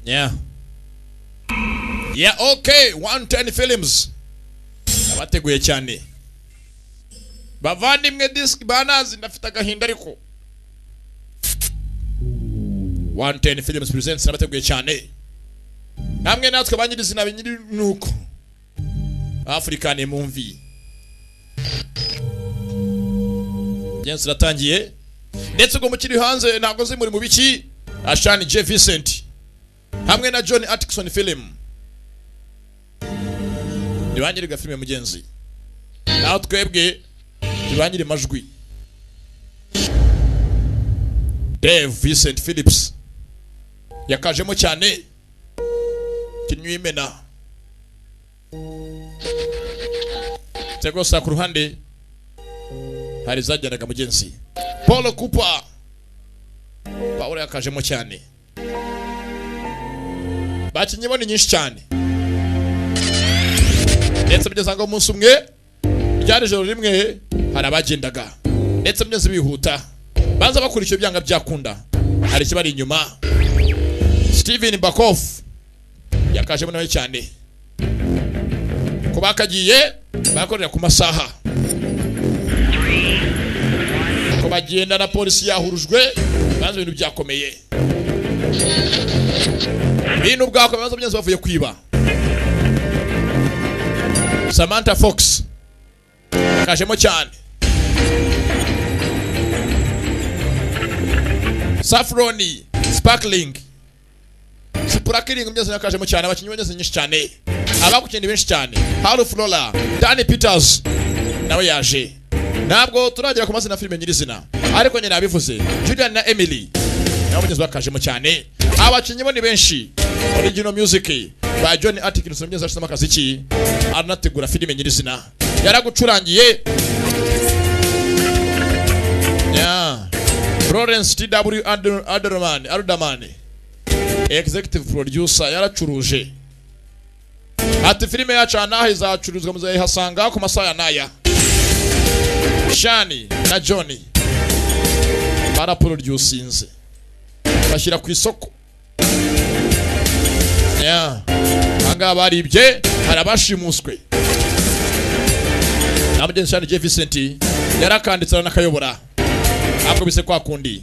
Yeah. Yeah, okay. 110 films. Abateguye cyane. Bavandimwe disk banazi ndafite agahinda ariko. 110 films presents nabateguye cyane. Namwe natwe abanyirizina binyiri nuko. African movie. Jensi ratangiye. Ndetse ubwo mukiri hanze ntabwo zi muri mu biki? Ashani J Vincent. hamwe na john atkinson film ntibangire filime mugenzi naho twebwe ntibangire amajwi dave vincent phillips yakajemo cyane kinywa imena rwose ku ruhande hari zajyanaga mugenzi paul cooper paul yakajemo cyane bakinnye ni nyinshi cyane ndetse mugeze ngo umunsi umwe ryari ijoro rimwe hari abagendaga ndetse mugeze bihuta baza bakora icyo byanga byakunda hari ikibari inyuma steven bakofu yakajemo nawe cyane ku bakagiye barakorera ku masaha ko bagenda na polisi yahurujwe banze ibintu byakomeye bintu bwako ibibazo byose bavuye kwiba samantha fox yakajemo cyane safroni sparkling sparkling byose yakajemo cyane abakinnyi bageze nyinshi cyane abakukina benshi cyane haru flora dani peters nawe yaje ntabwo turagera ku mazina filime nyirizina ariko nyine nabivuze julian na emily nabo bageze bakajemo cyane abakinnyi bo ni benshi original music ba john atkinson mugeze ashyizemo akaziki aranategura filime nyirizina yaragucurangiye Yeah. Lawrence TW Adel- Adelman Adelman executive producer yaracuruje ati filime yacu aha n'aha izacuruzwa muzayihasanga ku masaha ya n'aya shani na johnny baraproducinze bashyira ku isoko Yeah. ahangaha baribye hari abashimuswe na mugenzi shani J Vincent yarakanditse aranakayobora akubise kwa kundi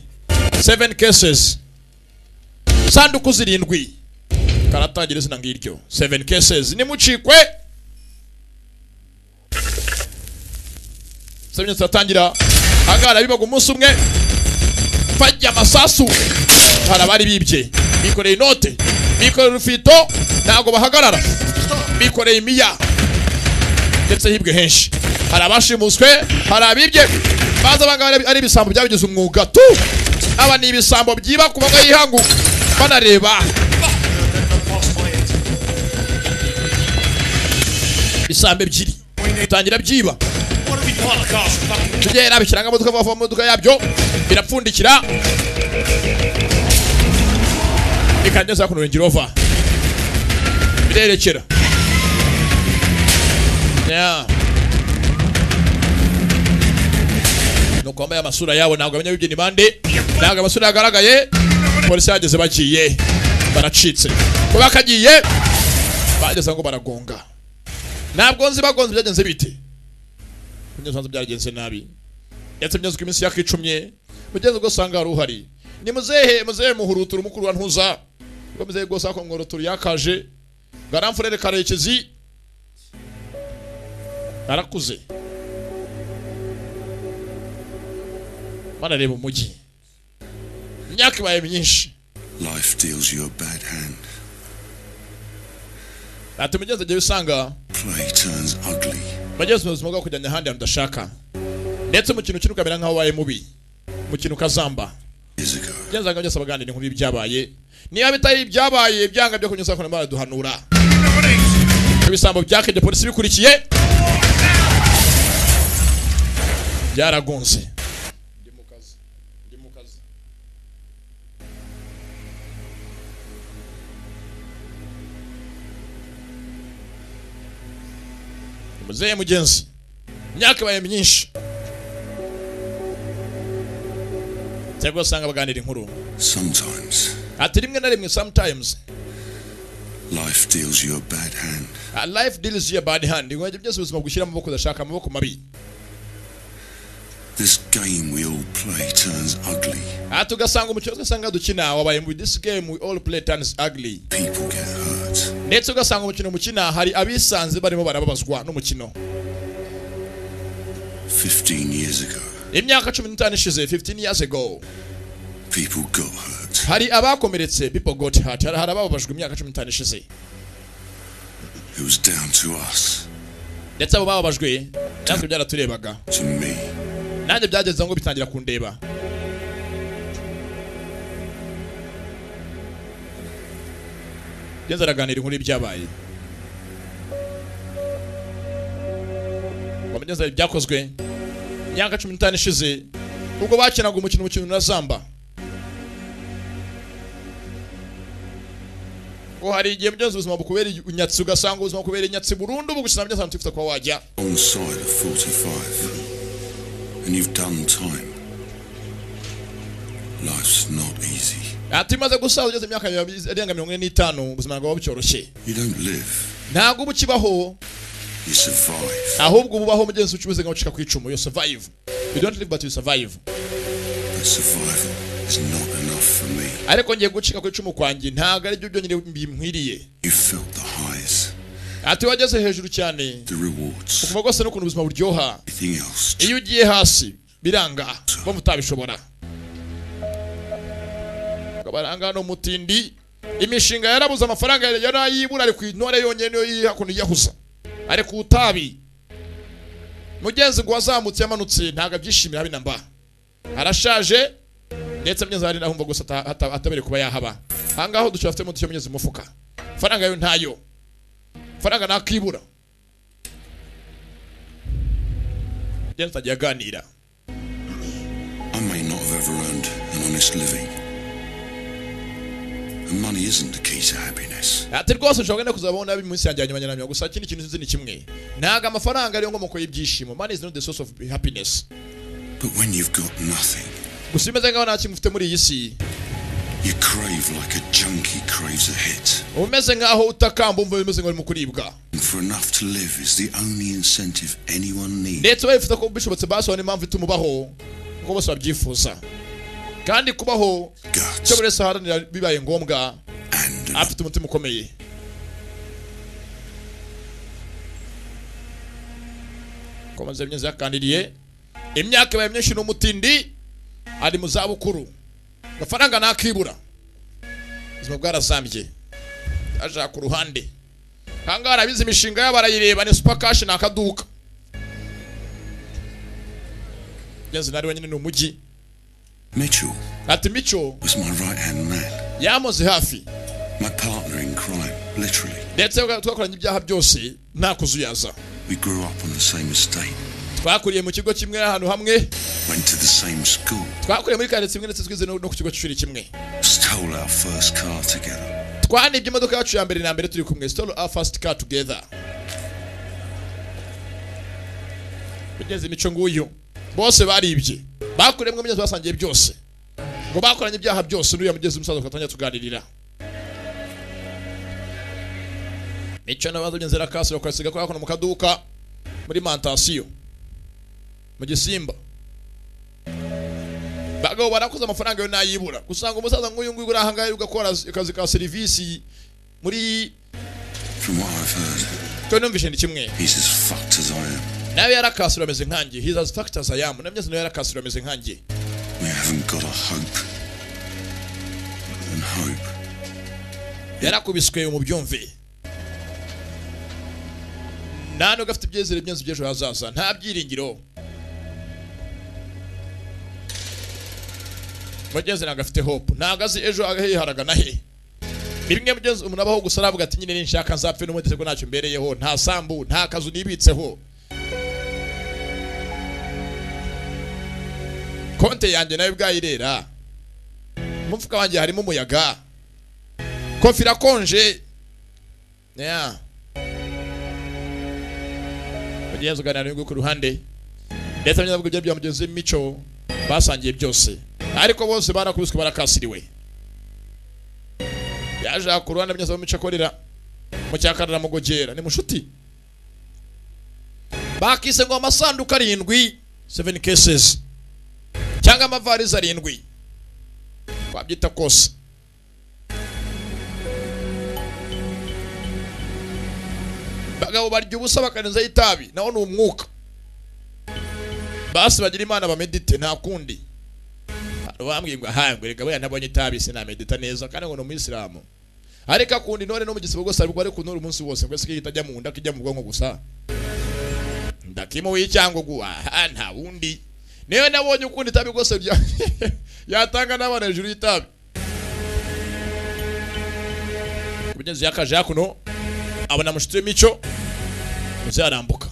seven cases sanduku zirindwi karatangira izina ngiryo seven cases nimucikwe seven cases aratangira ahangaha harabibaga umunsi umwe bajya amasasu hari abari bibye bikoreye inote bikoreye urufito ntabwo bahagarara bikoreye imiya ndetse hibwe henshi hari abashimuswe hari abibye baza abangaba ari ibisambo byabigize umwuga tu aba ni ibisambo byiba ku baga yihangu banareba ibisambo ebyiri bitangira byiba tugera bishyiranga imodoka vuba vuba mu modoka yabyo birapfundikira bikageza ku Range Rover birerekera Yeah. nuko wambaye amasura yabo ntabwo amenya bibye ni bande ntabwo amasura yagaragaye polisi yageze bagiye baracitse kuba bakagiye bageze ngo baragonga ntabwo nzi bagonze byagenze bite kugeza hanze byagenze nabi ndetse byazwi iminsi yakicumye mugeze ubwo usanga hari uhari ni muzehe muzehe muhurutura umukuru wa ntuza ubwo muzehe rwose ako mworotura yakaje ngo aramfurere karekezi arakuze banareba umujyi imyaka ibaye myinshi Life deals you a bad hand. ati mugeze igihe usanga Play turns ugly. bageze mu buzima bwo kujyana ahandi hantu udashaka ndetse umukino ukina ukamera nk'aho wabaye mubi umukino ukazamba Years ago, byanzaga byose abaganira inkuru y'ibyabaye niba bitari ibyabaye ibyanga byo kunyuza kuno baraduhanura ibisambo byakenye polisi bikurikiye byaragunze Ndi mu kazi. Ndi mu kazi. muzehe mugenzi imyaka ibaye myinshi cyangwa usanga baganira inkuru sometimes ati rimwe na rimwe sometimes Life deals you a bad hand. Ah, life deals you a bad hand ingwajya byose ubuzima bugushyira mu maboko udashaka amaboko mabi This game we all play turns ugly. aha tugasanga umukino tugasanga dukina wabaye mu this game we all play turns ugly People get hurt. ndetse ugasanga umukino mukina hari abisanze barimo barababazwa n'umukino 15 years ago, imyaka cumi n'itanu ishize 15 years ago people got hurt. hari abakomeretse people got hurt hari hari abababajwe imyaka cumi n'itanu ishize It was down to us, ndetse abo bababajwe natwe byaraturebaga to me. nanjye byageze ngo bitangira kundeba ngeze araganira inkuru y'ibyabaye wamenyeza ibyakozwe imyaka cumi n'itanu ishize ubwo bakinaga umukino umukino na zamba ngo hari igihe byose ubuzima bukubera inyatsi ugasanga ubuzima bukubera inyatsi burundu bugusina byose ahantu wifuza kuba wajya On the side of 45. And you've done time. Life's not easy. ati umaze gusaza ugeze imyaka mirongo- irenga mirongo ine n'itanu ubuzima bwawe bucyoroshye You don't live, ntabwo uba ukibaho you survive. ahubwo uba ubaho mugenzi ucubuze ngo ucika ku icumu you survive you don't live but you survive But survival is not enough for me. ariko ngiye gucika ku icumu kwanjye ntabwo aribyo byonyine bimkwiriye You felt the highs, ati wageze hejuru cyane the rewards. kuva rwose n'ukuntu ubuzima buryoha Everything else iyo ugiye hasi biranga kuba mutabishobora kabaranga no mutindi imishinga yarabuze amafaranga yari ayibura ari ku intore yonyine niyo yiri hakuno yiyahuza ari ku itabi mugenzi ngo wazamutse yamanutse ntabwo abyishimira habe na mba arashaje ndetse mugenzi we ari naho umva gusa ata- ata- atabereye kuba yahaba ahangaha ho dushobora afitemo dushya mugenzi mu mufuka faranga yo ntayo faranga ntakibura Mugenzi agiye aganira I may not have ever earned an honest living. And money isn't the key to happiness. ati rwose ushobora no kuzabona mu minsi yanjye yanyuma nyuma gusa ikindi kintu nzi ni kimwe ntabwo amafaranga ariyo nkomoko y'ibyishimo money is not the source of happiness But when you've got nothing, gusa imeze nkaho nta kintu ufite muri iyi si you crave like a junkie craves a hit. uba umeze nkaho utakamba umva bimeze ngo uri mu kuribwa And for enough to live is the only incentive anyone needs. ndetse bayifuza ko bishobotse basobanura impamvu ituma ubaho kuko bose babyifuza kandi kubaho icyo Guts buri wese aharanira bibaye ngombwa and an afite umutima ukomeye komeza imyezi yakandiriye imyaka ibaye myinshi n'umutindi ari mu zabukuru amafaranga ntakibura ubuzima bwarazambye yaje ku ruhande ahangaha arabizi imishinga yabo arayireba ni super cash ni akaduka ngeze nari wenyine ni umujyi Mitchell ati mico was my right hand man, yamuze hafi my partner in crime, literally. ndetse twakoranye ibyaha byose nta kuzuyaza We grew up on the same estate, twakuriye mu kigo kimwe ahantu hamwe went to the same school, twakuriye muri karitsiye imwe ndetse twize no no ku kigo cy'ishuri kimwe stole our first car together, twanibye imodoka yacu ya mbere na mbere turi kumwe stole our first car together mugenzi imico nguyu bose baribye bakuriyemo mugenzi basangiye byose ngo bakoranye ibyaha byose n'uriya mugenzi umusaza tugatangira tuganirira mico n'abaza mugenzi arakasi bakasiga ko hakuno mu kaduka muri mantasiyo mu gisimba bagabo barakoze amafaranga yo nayibura gusanga umusaza nk'uyu nguyu uri ahangaha ugakora akazi ka serivisi muri from what I've heard. twe numvishe ni kimwe He's as fucked as I am. nawe yarakasura ameze nkanjye he's as fucked as I am na mwiza nawe yarakasura ameze nkanjye We haven't got a hope. And hope yarakubiswe mu byumve nta nubwo afite ibyizere byinshi by'ejo hazaza nta byiringiro mugenzi ntabwo afite hope ntabwo azi ejo hiharaga na he bimwe mugenzi umuntu abaho gusa aravuga ati nyine ninshaka nzapfe n'umundi ko ntacyo mbereyeho nta sambu nta kazu nibitseho konte yanjye nayo bwayirera mu mufuka wanjye harimo umuyaga kofi irakonje yeah. mugenzi uganira n'uyu nguyu ku ruhande ndetse n'abanyabwo bya mugenzi w'imico basangiye byose ariko bose barakubiswe barakasiriwe yaje ku ruhande mugenzi w'imico akorera mu cyakarara mu gogera ni mushuti bakise ngo amasanduku arindwi seven cases cyangwa amavarizi arindwi wabyita kose bagabo barya ubusa bakarenzaho itabi nawo ni umwuka basi bagira imana bamedite nta kundi hari uwambwiye ngo ahangwe reka buriya ntabonye itabi sinamedita neza kandi ngo ni umuyisilamu ariko akunda intore no mu gisibo gusa ariko ari kunura umunsi wose ngo ese kijya mu nda kijya mu bwonko gusa ndakimo w'icyangugu aha nta wundi niwe nabonye ukunda itabi rwose bya yatanga n'abana hejuru y'itabi kugeza yakaje hakuno abona mushitsi w'imico uzarambuka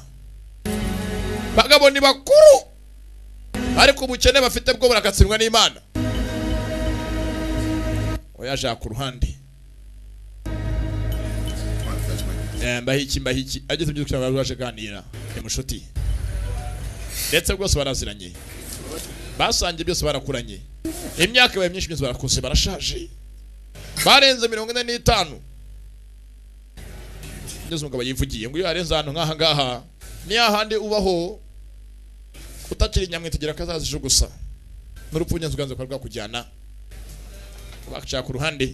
bagabo ni bakuru ariko ubukene bafite bwo burakatsindwa n'imana oya ku ruhande Eh, mbahiki mbahiki ageze ibyo kugira ngo babashe kuganira ni mushuti ndetse rwose baraziranye basangiye byose barakuranye imyaka ibaye myinshi byose barakuze barashaje barenze mirongo ine n'itanu ngeze umugabo yivugiye ngo iyo yarenze ahantu nk'aha ngaha ni hahandi ubaho utakiri nyamwitegera kazazijo gusa n'urupfu ngenzi uganze ukaba rwakujyana bakicara ku ruhande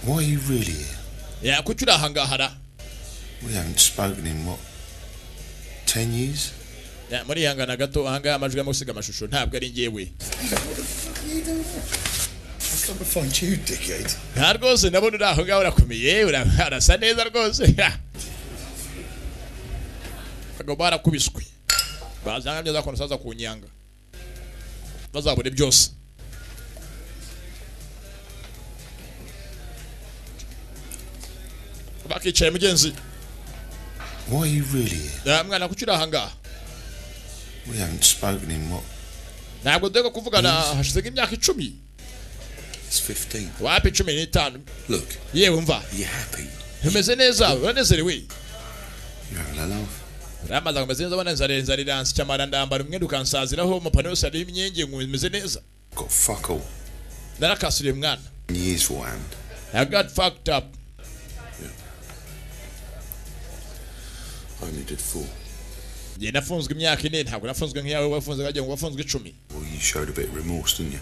Why are you really here? ya kuki uri aha ngaha ra We haven't spoken in what? Ten years? Ya, murihangana gato aha ngaha amajwi arimo gusiga amashusho ntabwo ari njyewe Come and find you, dickhead. nta rwose ndabona uri aho ngaho urakomeye ura- urasa neza rwose bagabo barakubiswe bazanga byo zakuntu saza ku nyanga bazabone byose bakicaye mugenzi Why are you really here? "Ya, mwana kuki uri aha ngaha We haven't spoken in what? ntabwo dore kuvugana hashize nk'imyaka icumi It's 15. wapi cumi n'itanu Look, yewe mva are you happy? umeze neza uranezerewe You're having a laugh. ramaze ameze neza banezareza riransi cyamara ndambara umwenda ukansaziraho amapantaro yose ariho imyenge ngo meze neza Got fuck all. narakasuriye umwana Years will end. I got fucked up I only did four. njye nafunzwe imyaka ine ntabwo nafunzwe nk'iyawe wafunzwe wagira ngo wafunzwe icumi Well, you showed a bit of remorse, didn't you?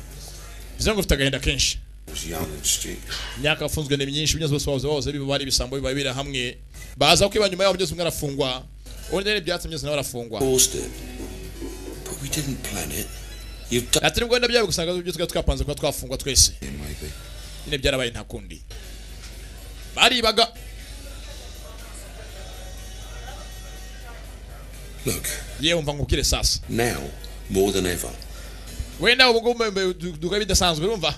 bivuze ngo ufite agahinda kenshi I was young and stupid. imyaka wafunzwe ni myinshi byose bose wahoze wahoze biba ari ibisambo biba biri hamwe baza kwiba nyuma yaho byose umwe arafungwa undi rero ibyatsi byose nawe arafungwa Caused it. But we didn't plan it. You've done ati nibwo wenda byaba gusanga ibyo twari twapanze kuba twafungwa twese Yeah, maybe. nyine byarabaye nta kundi baribaga Look, yewe mva nkubwire sasa now more than ever. wenda ubu ngubu duka bidasanzwe urumva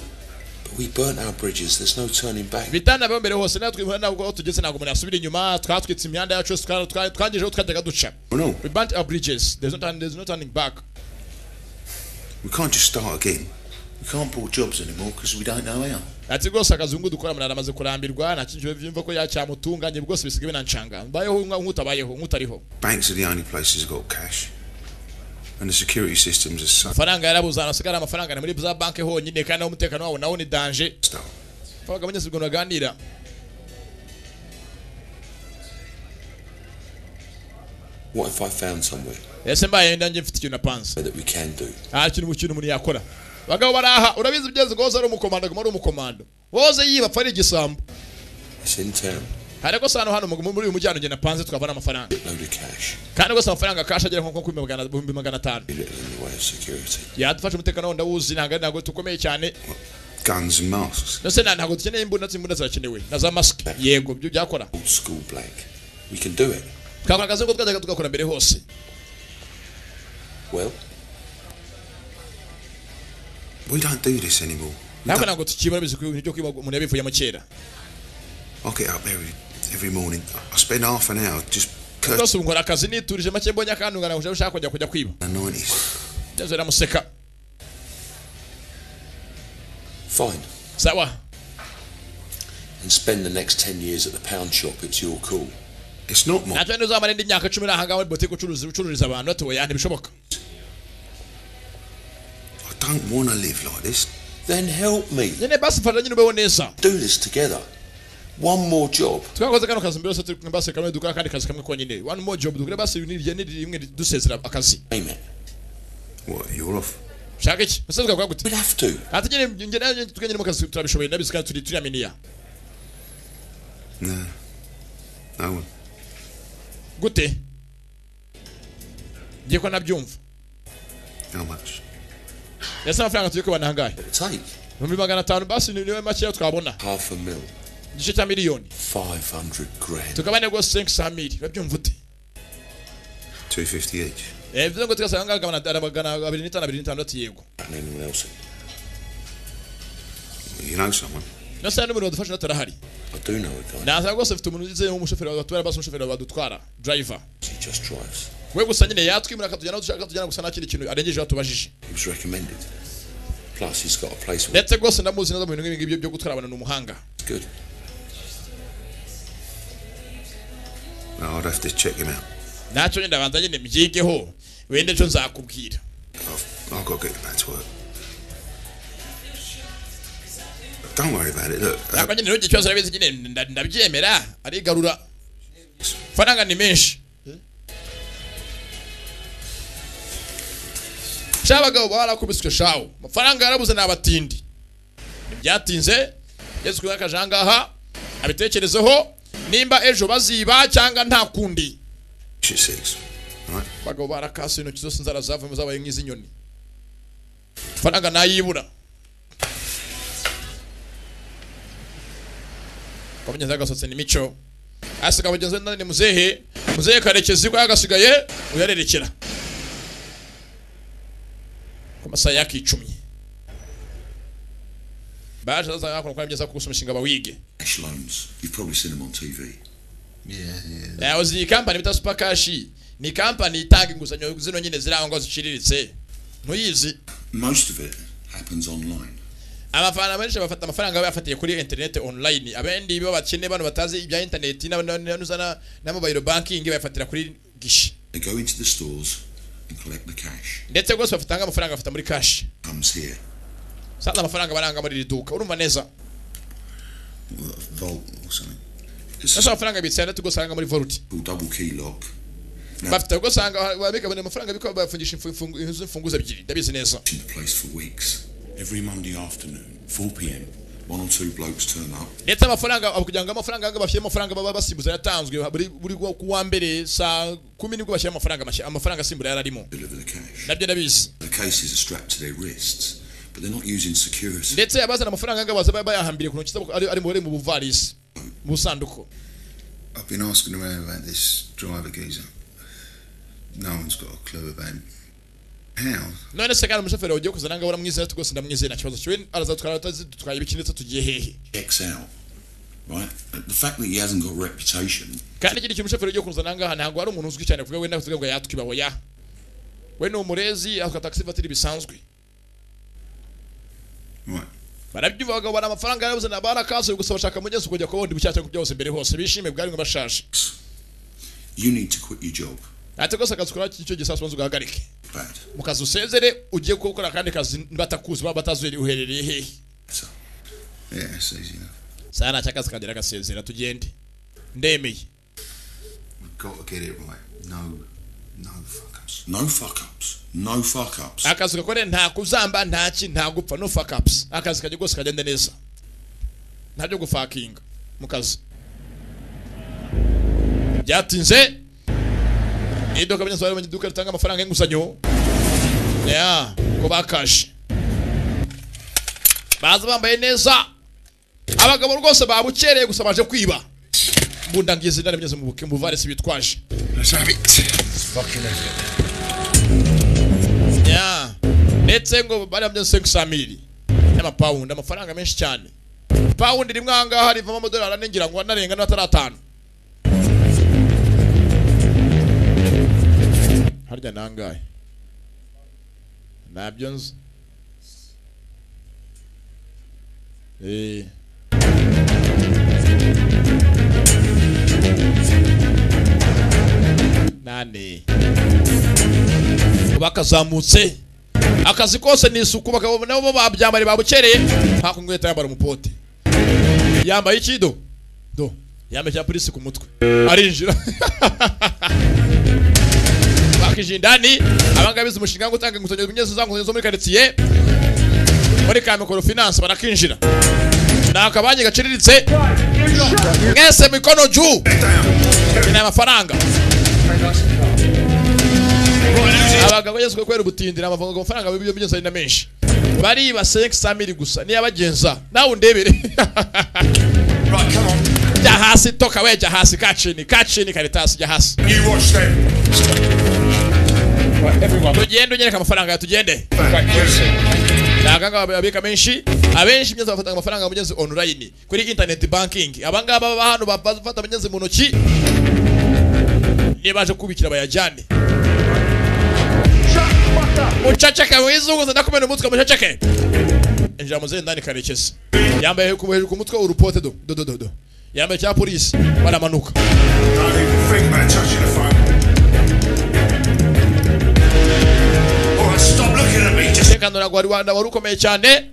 But we burnt our bridges. There's no turning back. bitana bo mbere hose natwe impande ntabwo aho tugeze ntabwo umuntu yasubira inyuma twatwitse imyanda yacu yose, twa- twa- twangije aho twajyaga duca Well, no, we burnt our bridges there's no turning, there's no turning back we can't just start again. We can't pull jobs anymore because we don't know how. ati rwose akazungu dukora umuntu aramaze kurambirwa nta kintu byumva ko yacyamutunga njye rwose bisigaye binanshanga mbayeho nk'utabayeho nk'utariho Banks are the only places that got cash. And the security systems are so amafaranga yarabuze ahantu hasigaye ari amafaranga ni muri za banki honyine kandi aho umutekano wabo nawo ni danje stuff. abaga banyuze ubwo baganira What if I found somewhere ese mbaye nanjye mfite ikintu napanze that we can do? nta kintu mu kintu umuntu yakora bagabo baraha urabizi byeze ngo woze ari umukomando aguma ari umukomando woze yiba apfa ari igisambo It's in town. hari rwose ahantu hano mu- muri uyu mujyano ugenda panze twavana amafaranga Load of cash. kandi rwose amafaranga kasha agera nko ku bihumbi magana atanu Be little in the way of security. yadufasha umutekano wenda wuzi ntabwo ntabwo tukomeye cyane Guns and masks. ndetse nta- ntabwo dukeneye imbunda imbunda zirakenewe na za masike yego byo byakora Old school blank. We can do it. twakora akazi ko twajyaga tugakora mbere hose Well, We don't do this anymore. We ntabwo don't- ntabwo tukibona bizi ko ibintu byo kwiba umuntu yabivuyemo kera I get up every every morning. I spend half an hour just cursing rwose ubu nkora akazi niturije make mbonye akandungana ngo ushaka kujya kujya kwiba the nineties. ndetse biramuseka fine. sawa And spend the next 10 years at the pound shop. It's your call. It's not my. natwe ntuzamara indi myaka icumi uri aha ngaho muri botike ucuruza ucururiza abantu batuye ntibishoboka I don't want to live like this. then help me. nyine basifatira nyine ubeho neza Do this together. One more job. twakoze kano kazi mbere yose basi kamwe dukora akandi kazi kamwe konyine one more job dukore basi nirye nirimwe dusezera akazi Name it. What, you're off? shaka iki ese tukavuga gute We'd have to. ati nyine njye nawe twenge mu kazi turabishoboye nabizi kandi turi turiyaminiya No. No one. gute ngiye ko nabyumva How much? ese amafaranga tugiye kubana ahangahe It'll take ibihumbi magana atanu basi ni- niwe makeya twabona half a mil. igice cya miliyoni 500 grand. tukabane rwose senke samiri urabyumva ute 250 each. Eh, bivuze ngo tugasanga angahe magana atanu- magana abiri n'itanu abiri n'itandatu yego And anyone else. You know someone? nasa n'umuntu wadufasha natarahari I do know a guy. naza rwose mfite umuntu ugize nk'umushoferi wabatubara basi umushoferi badutwara driver He just drives. we gusa nyine yatwimura akatujyana aho dushaka tujyana gusa nta kindi kintu arengejeho atubajije He was recommended. Plus, he's got a place where ndetse rwose ndamuzi neza mu bintu nk'ibingibi byo gutwara abantu ni umuhanga it's good. No, I'd have to check him out. ntacyo nyine ndabanza nyine mbyigeho wenda ejo nzakubwira I've, I've got to get back to work. Don't worry about it. Look, uh, ntabwo nyine ntugire ikibazo urabizi nyine nda- ndabyemera arigarura faranga ni menshi sha abagabo barakubiswe shawo amafaranga yarabuze ni abatindi ntibyatinze yesu kuba akaje ahangaha abitekerezeho nimba ejo baziba cyangwa nta kundi shit six. Right? abagabo barakase intoki zose inzara zavamo zabaye nk'iz'inyoni faranga nayibura kwamenyeza agasatsi ni mico asiga bagenzi be ni muzehe muzehe karekezi ko yagasigaye uyarerekera ku masaha yakicumye baje bazaza hakuno kwa byiza kugusa umushinga bawige Cash loans. You've probably seen them on TV. Yeah, yeah. yawe iyi kampani bita supakashi ni kampani itanga inguzanyo zino nyine zirangwa ngo ziciriritse ntuyizi Most of it happens online. abafana benshi bafata amafaranga bayafatiye kuri interineti online abendi bo bakene bano batazi ibya interineti na- na- na na- na mobile banking bayafatira kuri gishi They go into the stores and collect the cash. ndetse rwose bafatanga amafaranga bafata muri kashi Comes here. sanze amafaranga baranga muri iri duka urumva neza Well, Vault or something. It's nasa amafaranga bitse yandatu rwose aranga muri volute called double key lock. Now bafite rwose ahanga babika bano amafaranga bikaba bafungisha imfu- imfungu- inzu imfunguzo ebyiri ndabizi neza it's in the place for weeks. Every Monday afternoon, 4 p.m., one or two blokes turn up. ndetse amafaranga abo kugira ngo amafaranga ahanga bashyire amafaranga baba basimbuza yatanzwe buri buri ku- ku wa mbere saa kumi nibwo bashyira amafaranga mashya amafaranga asimbura yari arimo Deliver the cash. nabyo ndabizi The cases are strapped to their wrists, but they're not using security. ndetse abazana amafaranga ahanga baza ba- bayahambiriye ku ntoki zabo ari ari mu bari mu buvarisi mu busanduku I've been asking around about this driver geezer. No one's got a clue about him. How? none se kandi umushoferi wagiye kuzana ahanga baramwizera ati rwose ndamwizeye nta kibazo kiwe arazatwara atazi dutwaye ibiki ndetse tugiye hehe Checks out. Right? The fact that he hasn't got a reputation kandi ikindi kintu umushoferi ugiye kuzana ahangaha ntabwo ari umuntu uzwi cyane kuvuga wenda kuvuga ngo yatwiba oya we ni umurezi atwa taxi vatiri bisanzwe Right. barabyumva bagabo bari amafaranga yarabuze na barakasuye gusa bashaka mugezi kujya ku bundi bushya cyangwa byose mbere hose bishime bwari ngo bashaje you need to quit your job. ati rwose akazi ukora icyo gihe sasa ugahagarike Bad. mu kazi usezere ujye gukora akandi kazi batakuzi baba batazi uherereye hehe So, Yeah, that's easy enough. saa ntacyo akazi kagera agasezera tugende ndemeye We've got to get it right. No, no fuck ups. no fuck ups. No fuck ups. akazi gakore nta kuzamba nta ki nta gupfa no fuck ups akazi kajya rwose kagende neza nta byo gufakinga mu kazi byatinze iduka bya sobanura iduka ritanga amafaranga y'inguzanyo ya ko bakashe baza bambaye neza abagabo rwose babukereye gusa baje kwiba bunda ngizi ndane bigeze mu buke mu buvarisi bitwaje Let's have it. Let's fucking have it. ya ndetse ngo bari bamwe senke samiri y'amapawundi amafaranga menshi cyane pawundi rimwe ahangaha rivamo amadolari ane ngira ngo anarenga n'atari atanu harya ni angahe ntabyo nzi Eh. nane bakazamutse akazi kose ni isuku bakaba- nabo babyambare babukereye nta kungweta yambara umupote yambaye iki do do yambaye cya polisi ku mutwe arinjira bakijindani abangaba bize umushinga wo gutanga inguzanyo nyezo za nguzanyo zo muri quartier muri Kamikoro Finance barakinjira na akabanyi gaciriritse mwese mikono juu ina amafaranga abagabo yesu ko kwera ubutindira amavuga amafaranga bibyo byose ari na menshi bari ba 500 gusa niyo abagenza nawe undebere Right, come on. jya hasi toka we jya hasi kachini kachini karitasi jya hasi You watch them. Right, everyone. tugende unyereka amafaranga tugende Back, listen. abangaba babika menshi abenshi mbyeza bafata amafaranga mugeze online kuri internet banking abangaba baba hano bafata mugeze mu ntoki niba baje kubikira bayajyane mucaceke mwiza uguze ndakumena umutwe mucaceke injira mu zindi ndani karekezi yambaye hejuru ku mutwe urupote do do do do do yambaye cya polisi baramanuka Don't even think about touching the phone. All right, stop looking at me. Just umutekano ntabwo wari wanda wari ukomeye cyane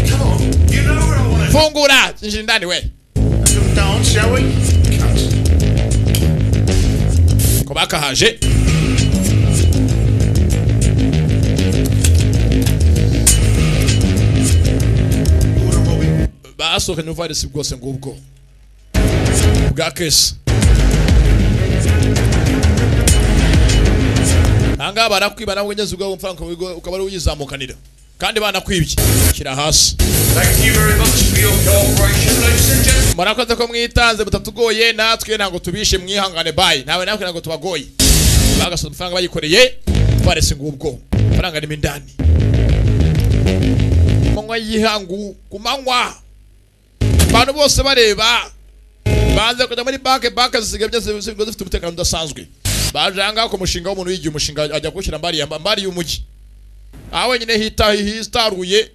come on. You know where I want fungura injira indani we to little dance, shall we? Cunt. ko bakahaje Order Robbie. basohokanye ubuvarisi bwose ngubwo bwa kesi ahangaha barakwiba nawe ugeze ubwawe amafaranga ukaba- ukaba ari uyizamukanira kandi banakwibye shyira hasi Thank you very much for your cooperation, ladies and gentlemen. murakoze ko mwitanze mutatugoye natwe ntabwo tubishe mwihangane bayi nawe natwe ntabwo tubagoye bagasoza amafaranga bayikoreye barese ngubwo amafaranga arimo indani ku manywa y'ihangu ku manywa abantu bose bareba banze kujya muri banke banke zisigaye byose zisigaye zifite umutekano udasanzwe baje ahangaha ku mushinga w'umuntu yigiye umushinga ajya kuwushyira mbari ya mbari y'umujyi aha wenyine hita hitaruye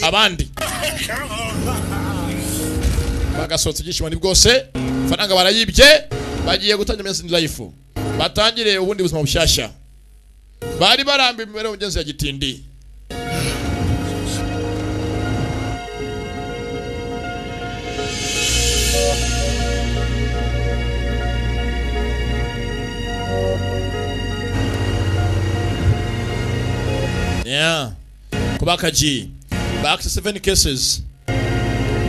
abandi bagasohotse ibyishimo ni bwose faranga barayibye bagiye gutangira Amazing Life batangire ubundi buzima bushyashya bari baramba imibereho mugenzi ya gitindi Yeah. kubakaji back to seven cases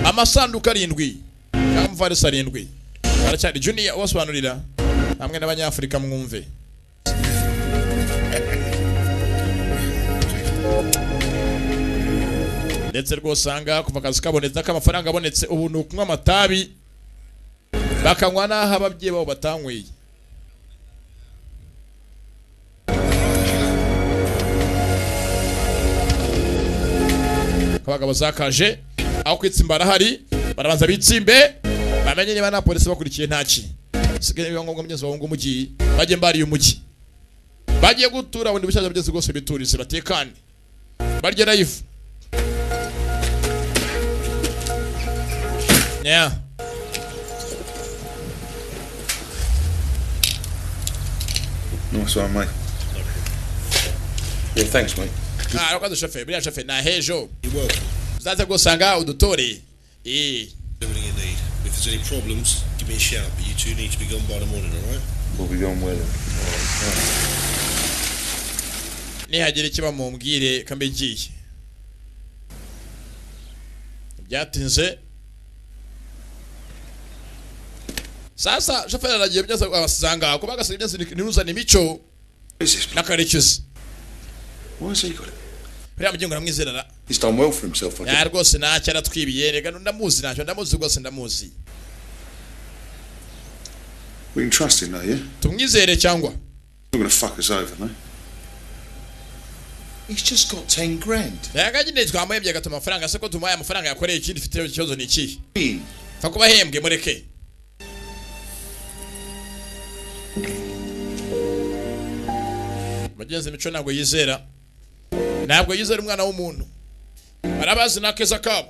amasanduku arindwi cyangwa amavarisi arindwi aracyari juniya ubasobanurira hamwe n'abanyafurika mwumve ndetse rwose ahangaha kuva akazi kabonetse n'akamafaranga abonetse ubu ni ukunywa amatabi bakanywa n'aho ababyeyi babo batanyweye abagabo zakaje aho kwitsimba barahari barabanza bitsimbe bamenye niba nta polisi bakurikiye ntaki sigaye biba ngombwa mugezi wabunga umugi bajye mbariye umugi bagiye gutura bundi bushyashya byose rwose biturize batekane barye live yeah Nice one, mate. Yeah, thanks, mate. nta rwanda shoferi buriya shoferi nta hejo uzaze gusanga udutore eh everything you need. If there's any problems, give me a shout. But you two need to be gone by the morning, all right? We'll be going well. nihagira icyo bamubwire kambe ngiye byatinze sasa shoferi aragiye byose abasanga kuba agasiga byose ntiruzane imico Who's this? bloke? n'akarekezi Why's he got it? buriya mugengo aramwizerera He's done well for himself, I ya think. rwose ntacyo aratwibiye reka ndamuzi ntacyo ndamuzi rwose ndamuzi We can trust him, though, yeah? He's tumwizere cyangwa not going to fuck us over, no? He's just got 10 grand. reka nyine twamuhembye agatuma amafaranga se ko tumuhaye amafaranga yakoreye ikindi ifite ikibazo ni ikihe In. pfa kuba ahembwe mureke mugenzi mico ntabwo yizera ntabwo yizera umwana w'umuntu barabazi ni akeza kabo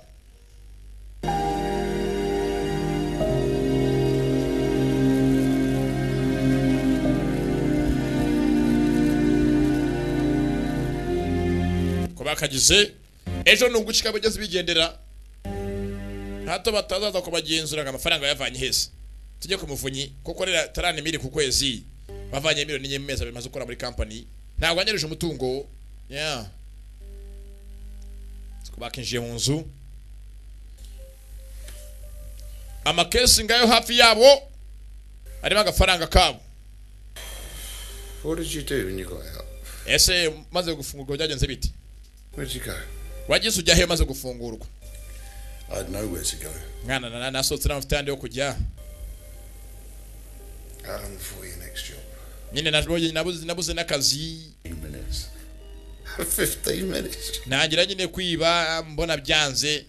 bakagize ejo nubwo ushika bigeze bigendera hato batazaza kubagenzura ngo amafaranga yavanye heza tujye ku muvunyi kuko rero tarani miri ku kwezi bavanye miliyoni enye mu mezi abiri maze gukora muri kampani ntabwo wanyeruje umutungo yeah. Siko bakinjiye mu nzu amakesi ngayo hafi yabo arimo agafaranga kabo What did you do when you got out? ese maze gufungurwa byagenze bite Where'd you go? wagize ujya he maze gufungurwa I had nowhere to go. mwana na- na- nasohotse n'amavuta yandi yo kujya How long before your next job? nyine nabuze nabuze- nabuze n'akazi 15 minutes. 15 minutes? ntangira nyine kwiba mbona byanze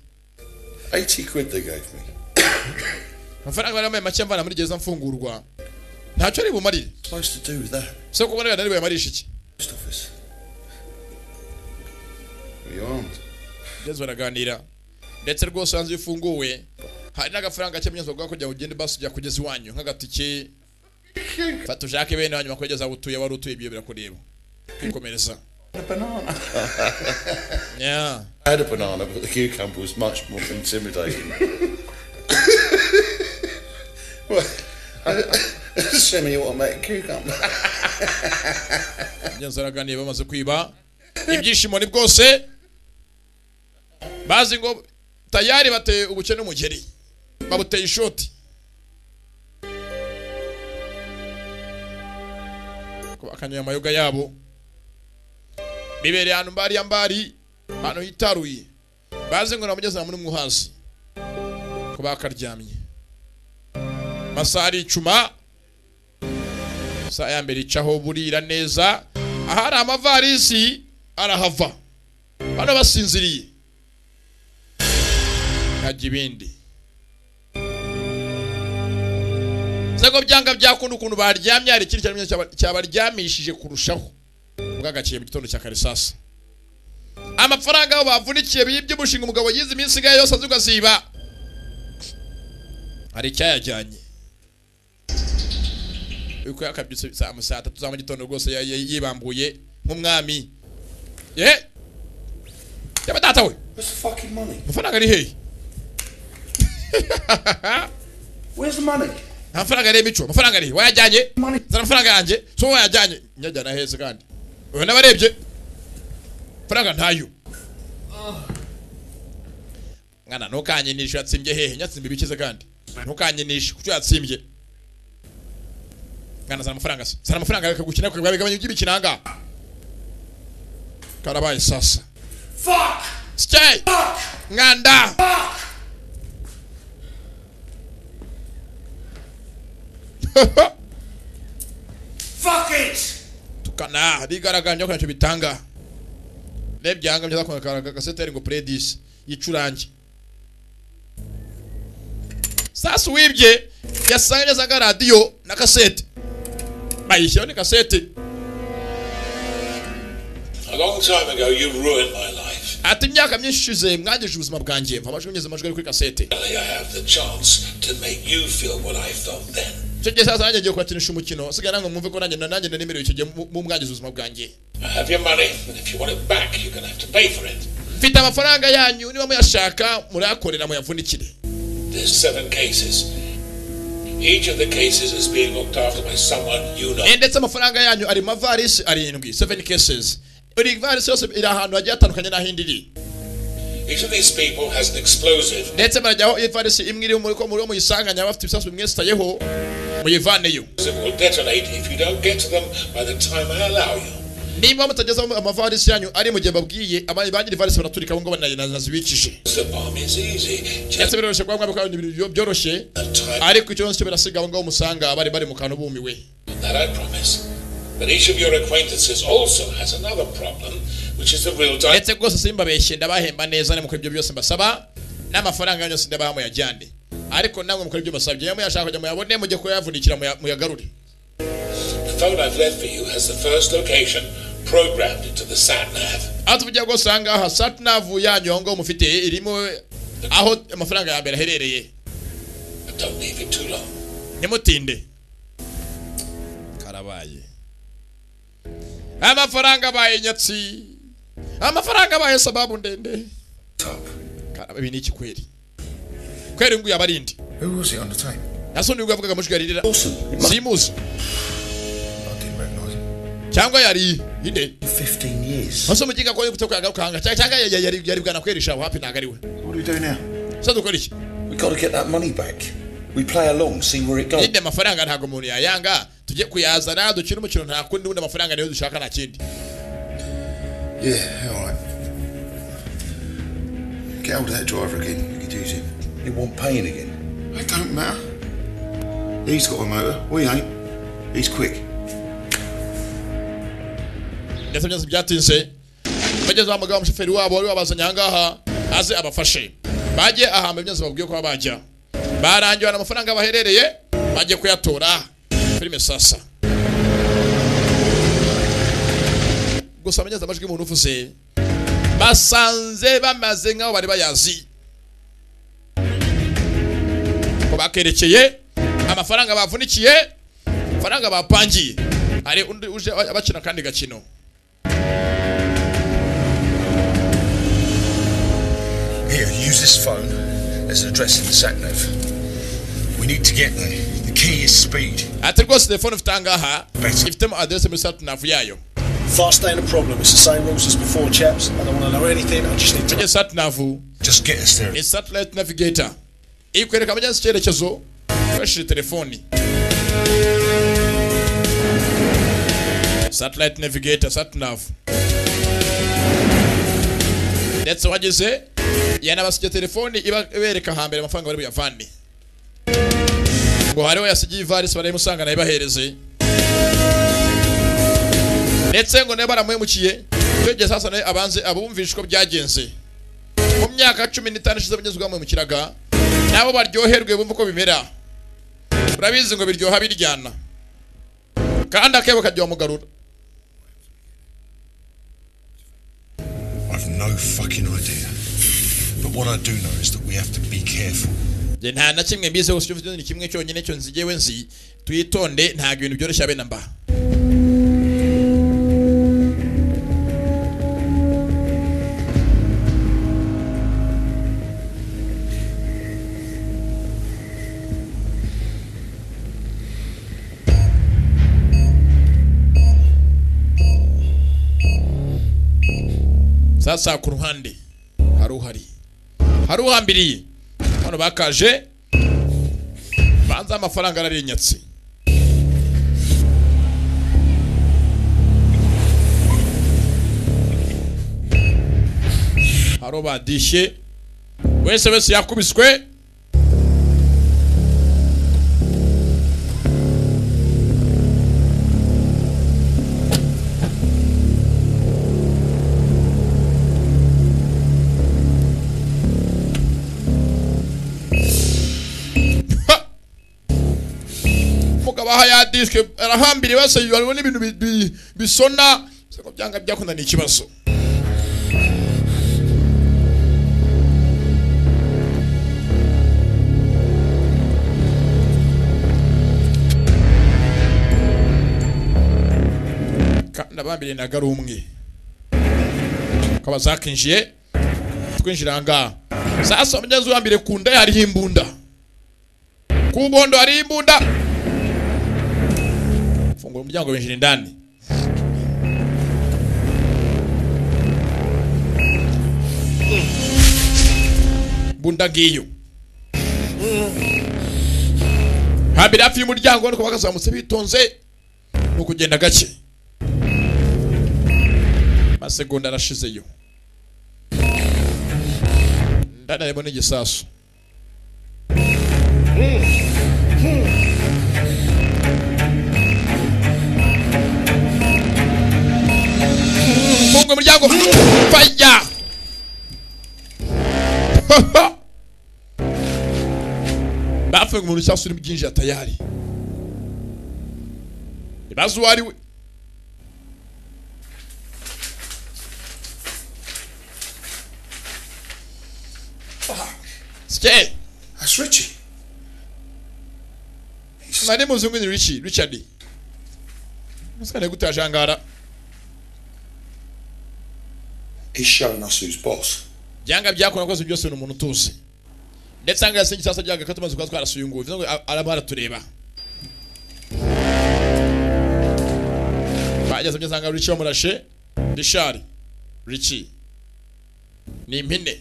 80 quid they gave me. amafaranga bari bambaye make mvana muri gereza mfungurwa ntacyo ari bumarire Supposed to do with that? so kubona ari bumarisha iki Post office. Were you armed? ndetse baraganira ndetse rwose hanze iyo ufunguwe hari n'agafaranga cy'amanyazwa bwa kugira ngo ugende basi ujya kugeza iwanyu nk'agatike fata ushake bene hanyuma kugeza aho utuye wari utuye ibyo birakureba kwikomereza A banana. yeah. I had a banana, but the cucumber was much more intimidating. What? Semi-automatic cucumber. ngenzi baraganira bamaze kwiba ibyishimo ni bwose bazi ngo tayari bateye ubukene umugeri babuteye ishoti bakanyoye amayoga yabo bibereye ahantu mbari ya mbari ahantu hitaruye bazi ngo namugeze muri mwuhazi ko bakaryamye masaha ari icuma saa ya mbere icaho burira neza ahari amavarisi arahava bano basinziriye hajya ibindi nzego byanga byakunda ukuntu baryamye hari ikindi cyaremye cyaba- cyabaryamishije kurushaho bwagaciye mu gitondo cya kare sasa amafaranga aho bavunikiye bibye umushinga umugabo yize iminsi ingahe yose azi ugaziba hari icyayajyanye uko yakabyutse saa mu saa tatu za mu gitondo rwose ya- ya- yibambuye nk'umwami ye yaba data we Where's the fucking money? amafaranga ari hehe Where's the money? nta mafaranga ari mico amafaranga ari he? wayajyanye zana amafaranga yanjye so wayajyanye nyajyana heza kandi uyu n'abarebye amafaranga ntayo mwana ntukanyinishe yatsimbye hehe nyatsimbe ibikize kandi ntukanyinishe kuko yatsimbye mwana zana amafaranga se zana amafaranga reka gukina kwe babigabanya iby'ibikinanga karabaye sasa Fuck! stay nganda Fuck it! tukana bigaragara nyo ntacyo bitanga rebye hanga byaza kwakara kaseteri ngo predis yicurange sasa wibye yasanga neza ka radio na kasete bayishyaho ni kasete A long time ago, you ruined my life. ati imyaka myinshi ishize mwangije ubuzima bwanjye mva amajwi mugeze amajwi ari kuri kasete Finally, I have the chance to make you feel what I felt then. icyo gihe sasa nanjye ngiye kubakinisha umukino sigaye nange mwumve ko nanjye nanjye nanemerewe icyo gihe mu- mu mwangiza ubuzima bwanjye I have your money, and if you want it back, you're going to have to pay for it. mfite amafaranga yanyu niba muyashaka murayakorera muyavunikire There's seven cases. Each of the cases is being looked after by someone you know. Eh, ndetse amafaranga yanyu ari mu mavarisi arindwi 7 cases buri varisi yose iri ahantu hagiye hatandukanye n'aho indi iri Each of these people has an explosive. ndetse barajya aho ivarisi imwe iri muri ko muri wo muyisanganya bafite ibisasu bimwesitayeho muyivaneyo It will detonate if you don't get to them by the time I allow you. niba mutageze aho amavarisi yanyu ari mu gihe babwiye ama- ba nyir'ivarisi baraturika abo ngabo na- na- nazibikije The bomb is easy. ndetse Just biroroshye kuba mwaba kandi ibintu byoroshye the time ariko icyo cyo birasiga abo ngabo musanga bari bari mu kantu bumiwe that I promise. But each of your acquaintances also has another problem, which is the real di- ndetse rwose simbabeshye ndabahemba neza nemukora ibyo byose mbasaba n'amafaranga yanyu yose ndabaha muyajyane ariko namwe mukora ibyo mbasabye niba muyashaka kujya muyabone mujye kuyavunikira muya- muyagarure The phone I've left for you has the first location programmed into the sat nav. aho tuvugira ngo usanga aha satinavu yanyu aho ngaho mufite irimo aho amafaranga ya mbere aherereye But don't leave it too long. ntimutinde karabaye amafaranga abaye nyatsi amafaranga abaye sababu ndende Top. Karaba, ibi ni iki kweli kweli nguyu aba ari indi Who was it on the tape? nasundi nguyu avugaga amajwi yaririra Awesome. simuzi I didn't recognise it. cyangwa yari inde 15 years. ase mugiga ko kutoka yagaruka cyangwa yari yari yari bwana kwerisha wapi ntago ari we What do we do now? se dukora iki we got to get that money back. We play along, see where it goes. inde amafaranga ntago umuntu yayanga tujye kuyazana dukine umukino nta kundi ubundi amafaranga niyo dushaka nta kindi Yeah, alright. Get hold of that driver again. You could use him. It won't pay it again. It don't matter. He's got a motor. We ain't. He's quick. ndetse byose byatinze bageze bamugaho umushoferi wabo wari wabazanye ahangaha aze abafashe bajye ahamba ibyo babwiye ko bajya barangiwe amafaranga baherereye bajye kuyatora filime sasa gusa banyeze amajwi y'umuntu uvuze basanze bamaze nk'aho bari bayazi ngo bakerekeye amafaranga bavunikiye amafaranga bapangiye hari undi uje abakina akandi gakino Here, use this phone as an address in the sat nav. We need to get there. The key is speed. ati rwose telefone ufite ahangaha Right. ifitemo adrese muri satnavu yayo Fast ain't a problem. It's the same rules as before, chaps. I don't want to know anything. I just need to. mujye satnavu Just get us there. ni satellite navigator ikwereka mujya mu cyerekezo ukoresheje telefoni satellite navigator satnavu ndetse wageze yanabasigiye telefoni iba- ibereka hambere amafaranga bari buyavane ngo hariho yasigiye ivarisi barayimusanga nayo ibahereze ndetse ngo nayo baramuhemukiye icyo gihe sasa nayo abanze abumvishe uko byagenze mu myaka cumi n'itanu ishize abageze bamwimukiraga nabo baryoherwe bumva uko bimera urabizi ngo biryoha biryana kandi akebo kajya wamugarura I've no fucking idea. But what I do know is that we have to be careful. njye nta na kimwe mbizi gusa icyo mfite ni kimwe cyonyine cyo nzi yewe nzi twitonde ntabwo ibintu byoroshye abe na mba sasa ku ruhande hari uhari hari uhambiriye hano bakaje banza amafaranga ararinyatse haro badishye wese wese yakubiswe Ha! umugabo aha yadishwe arahambiriye wese hariho n'ibintu bi- bi- bisona gusa ngo byanga byakunda ni ikibazo kandi abambiriye ntabwo ari umwe ukaba zakinjiye twinjira ahangaha sasa umugezi wambere ku nda ye hariho imbunda ku bondo hariho imbunda fungura umuryango binjira indani imbunda ngiyo hambere hafi y'umuryango nuko bakazamutse bitonze ni ukugenda gake amasegonda arashizeyo ndani harimo n'igisasu funga umuryango faya bafunga umuntu cyangwa se urimo byinjira tayari ntibazi uwo ari we Skye, That's Richie. nari muzi ngo ni Richie, Richard. Musikane gutajangara. He's shown us who's boss. byanga byakorwa kose byose ni umuntu utuzi ndetse ahangaha si igisasu byanga ko tumaze kuba twarasuyunguwe bivuze ngo a- araba aratureba bageze mu nsanga Richie wamurashe Richard Richie ni impine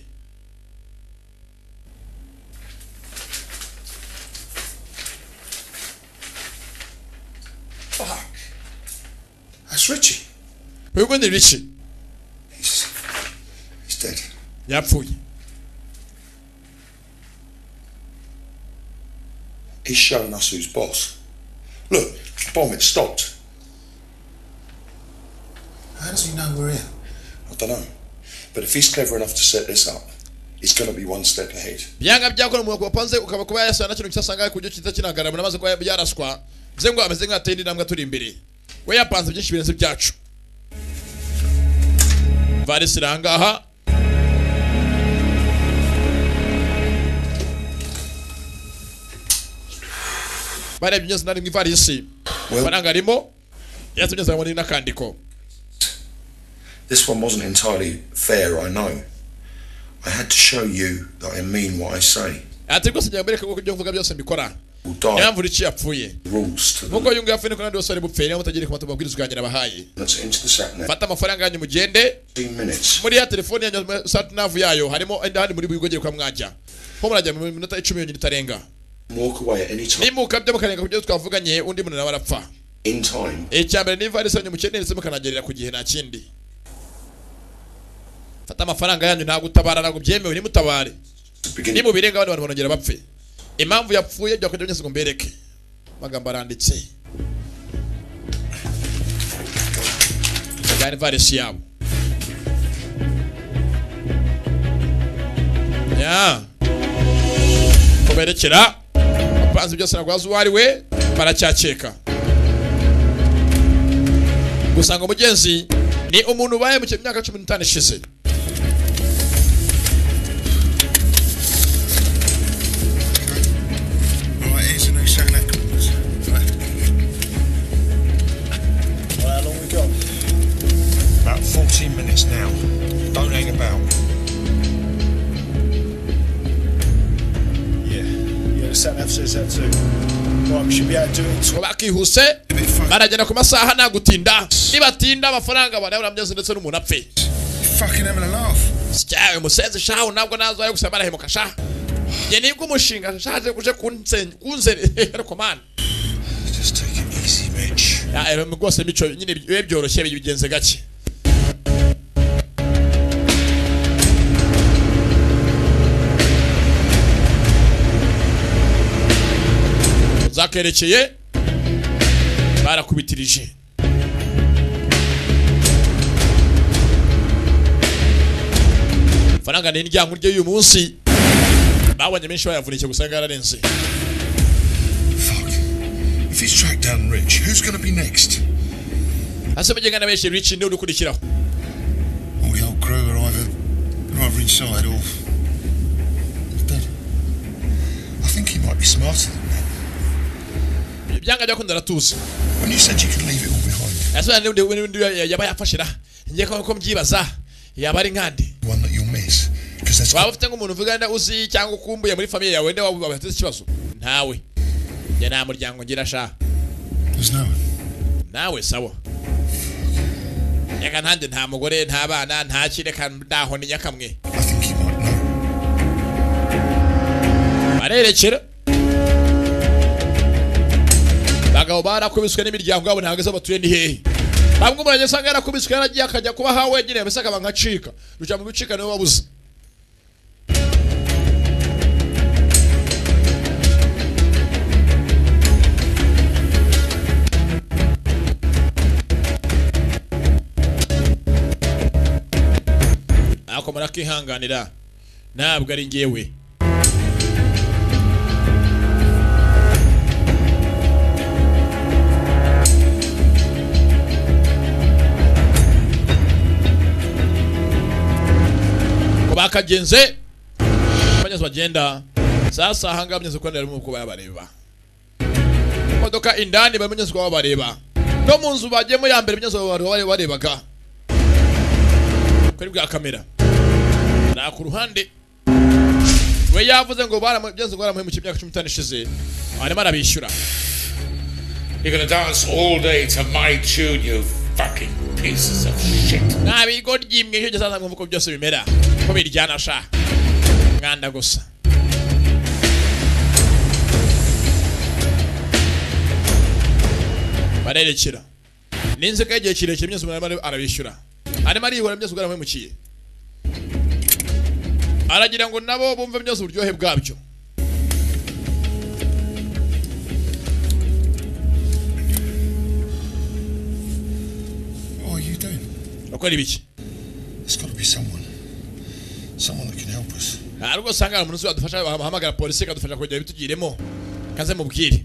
Fuck. That's Richie. uyu ni Richie He's, he's dead. yapfuye He's shown us who's boss. Look, the bomb, it stopped. How does he know we're here? I don't know. But if he's clever enough to set this up, he's going to be one step ahead. byanga byakora umuntu wapanze ukaba kuba yaraswa na kintu cyasanga ku buryo kiza kinagarama namaze kuba yaraswa bivuze ngo ameze nk'ateye indi ntambwe turi imbere we yapanze byinshi birenze byacu varisi iri ahangaha barebye byose nari mu ivarisi amafaranga arimo yatumye zamura n'akandiko This one wasn't entirely fair, I know. I had to show you that I mean what I say. ati rwose ngira mbereke kuko ibyo mvuga byose mbikora We'll niyo die mpamvu Richie yapfuye rules to the nk'uko yungu yapfuye niko n'abandi bose bari bupfe niyo mutagereka amatungo amabwiriza yanjye nabahaye Let's into the sat now. fata amafaranga yanyu mugende 15 minutes. muri ya telefone yanyu satnavu yayo harimo ahandi muri bwigogere kwa mwajya nko murajya mu minota icumi yonyine itarenga Walk away at any time. nimuka byo mukarenga ku byo twavuganye undi muntu nawe arapfa In time. icya mbere ni ivarisi yanyu mukeneye ndetse mukanagerera ku gihe nta kindi fata amafaranga yanyu nta gutabara ntabwo byemewe nimutabare To begin. nimubirenga abandi bantu banongera bapfe impamvu yapfuye byakwenda byose ngo mbereke amagambo aranditse bwari ivarisi yabo ya kuberekera apanze byose ntabwo wazi uwo ari we baracyakeka gusa ngo mugenzi ni umuntu bahemukiye mu myaka cumi n'itanu ishize Right, here's the new San Ackles. Well, how long we got? About 14 minutes now. Don't hang about. Yeah. Yeah, the Satnav says that too. Right, we should be able to do it. in ngo bakihuse baragenda ku masaha nta gutinda nibatinda amafaranga barabura ndetse n'umuntu apfe Fucking having a laugh. syawe musenzi shaho ntabwo nazo ari gusaba barahemuka sha njye nibwo umushinga shaje kuje kunsen kunzerera komana Just take it easy, Mitch. ya ero rwose mico nyine bibe byoroshye bigenze gake zakerekeye barakubitirije faranga ni indyango rye y'uyu munsi babonye menshi bayavunike gusa yararenze Fuck. If he's tracked down Rich, who's gonna be next? hasi bagengana benshi rw'iki niwe ukurikiraho All the old crew are either, are either inside or dead. I think he might be smarter than that. ibyanga byakunda aratuza When you said you could leave it all behind, yasubira n'undi n'undi yaba yafashira ngiye ko ko mbyibaza yaba ari nkandi the one that you'll miss, because there's waba ufite nk'umuntu uvuga wenda uzi cyangwa ukumbuye muri famiye yawe wenda waba wateze ikibazo ntawe njye nta muryango ngira sha There's no one. nawe sawa reka ntanjye nta mugore nta bana nta kireka ntaho ni nyakamwe I think he might know. barerekera abagabo barakubiswe n'imiryango yabo ntabwo izo batuye ni hehe ntabwo umuntu asanga yarakubiswe yaragiye akajya kuba ha wenyine mbese akaba nkacika ruca mu bicika niwe wabuze ako murakihanganira ntabwo ari ngewe ngo bakagenze abanyazi bagenda sasa ahangaha abanyazi kuko barimo kuba yabareba imodoka indani barimo abanyazi kuba babareba no mu nzu bagiyemo ya mbere abanyazi baba barebaga kuri bwa kamera nta ku ruhande we yavuze ngo baramu- byanze ngo baramuhemukiye imyaka cumi n'itanu ishize arimo arabishyura You're gonna dance all day to my tune, you fucking pieces of shit. nta bigo ryimwe icyo gisaza mwumva uko byose bimera ko biryana sha mwanda gusa barerekera n'inzoka y'igihe kirekire byose umuntu arimo arabishyura arimo ariyihora byose ubwo yaramuhemukiye aragira ngo nabo bumve byose uburyohe bwabyo What are you doing? bakora ibiki There's got to be someone. Someone that can help us. nta rwose usanga hari umuntu uzi wadufasha wahamagara polisi ikadufasha kongera bitugiremo kaze mubwire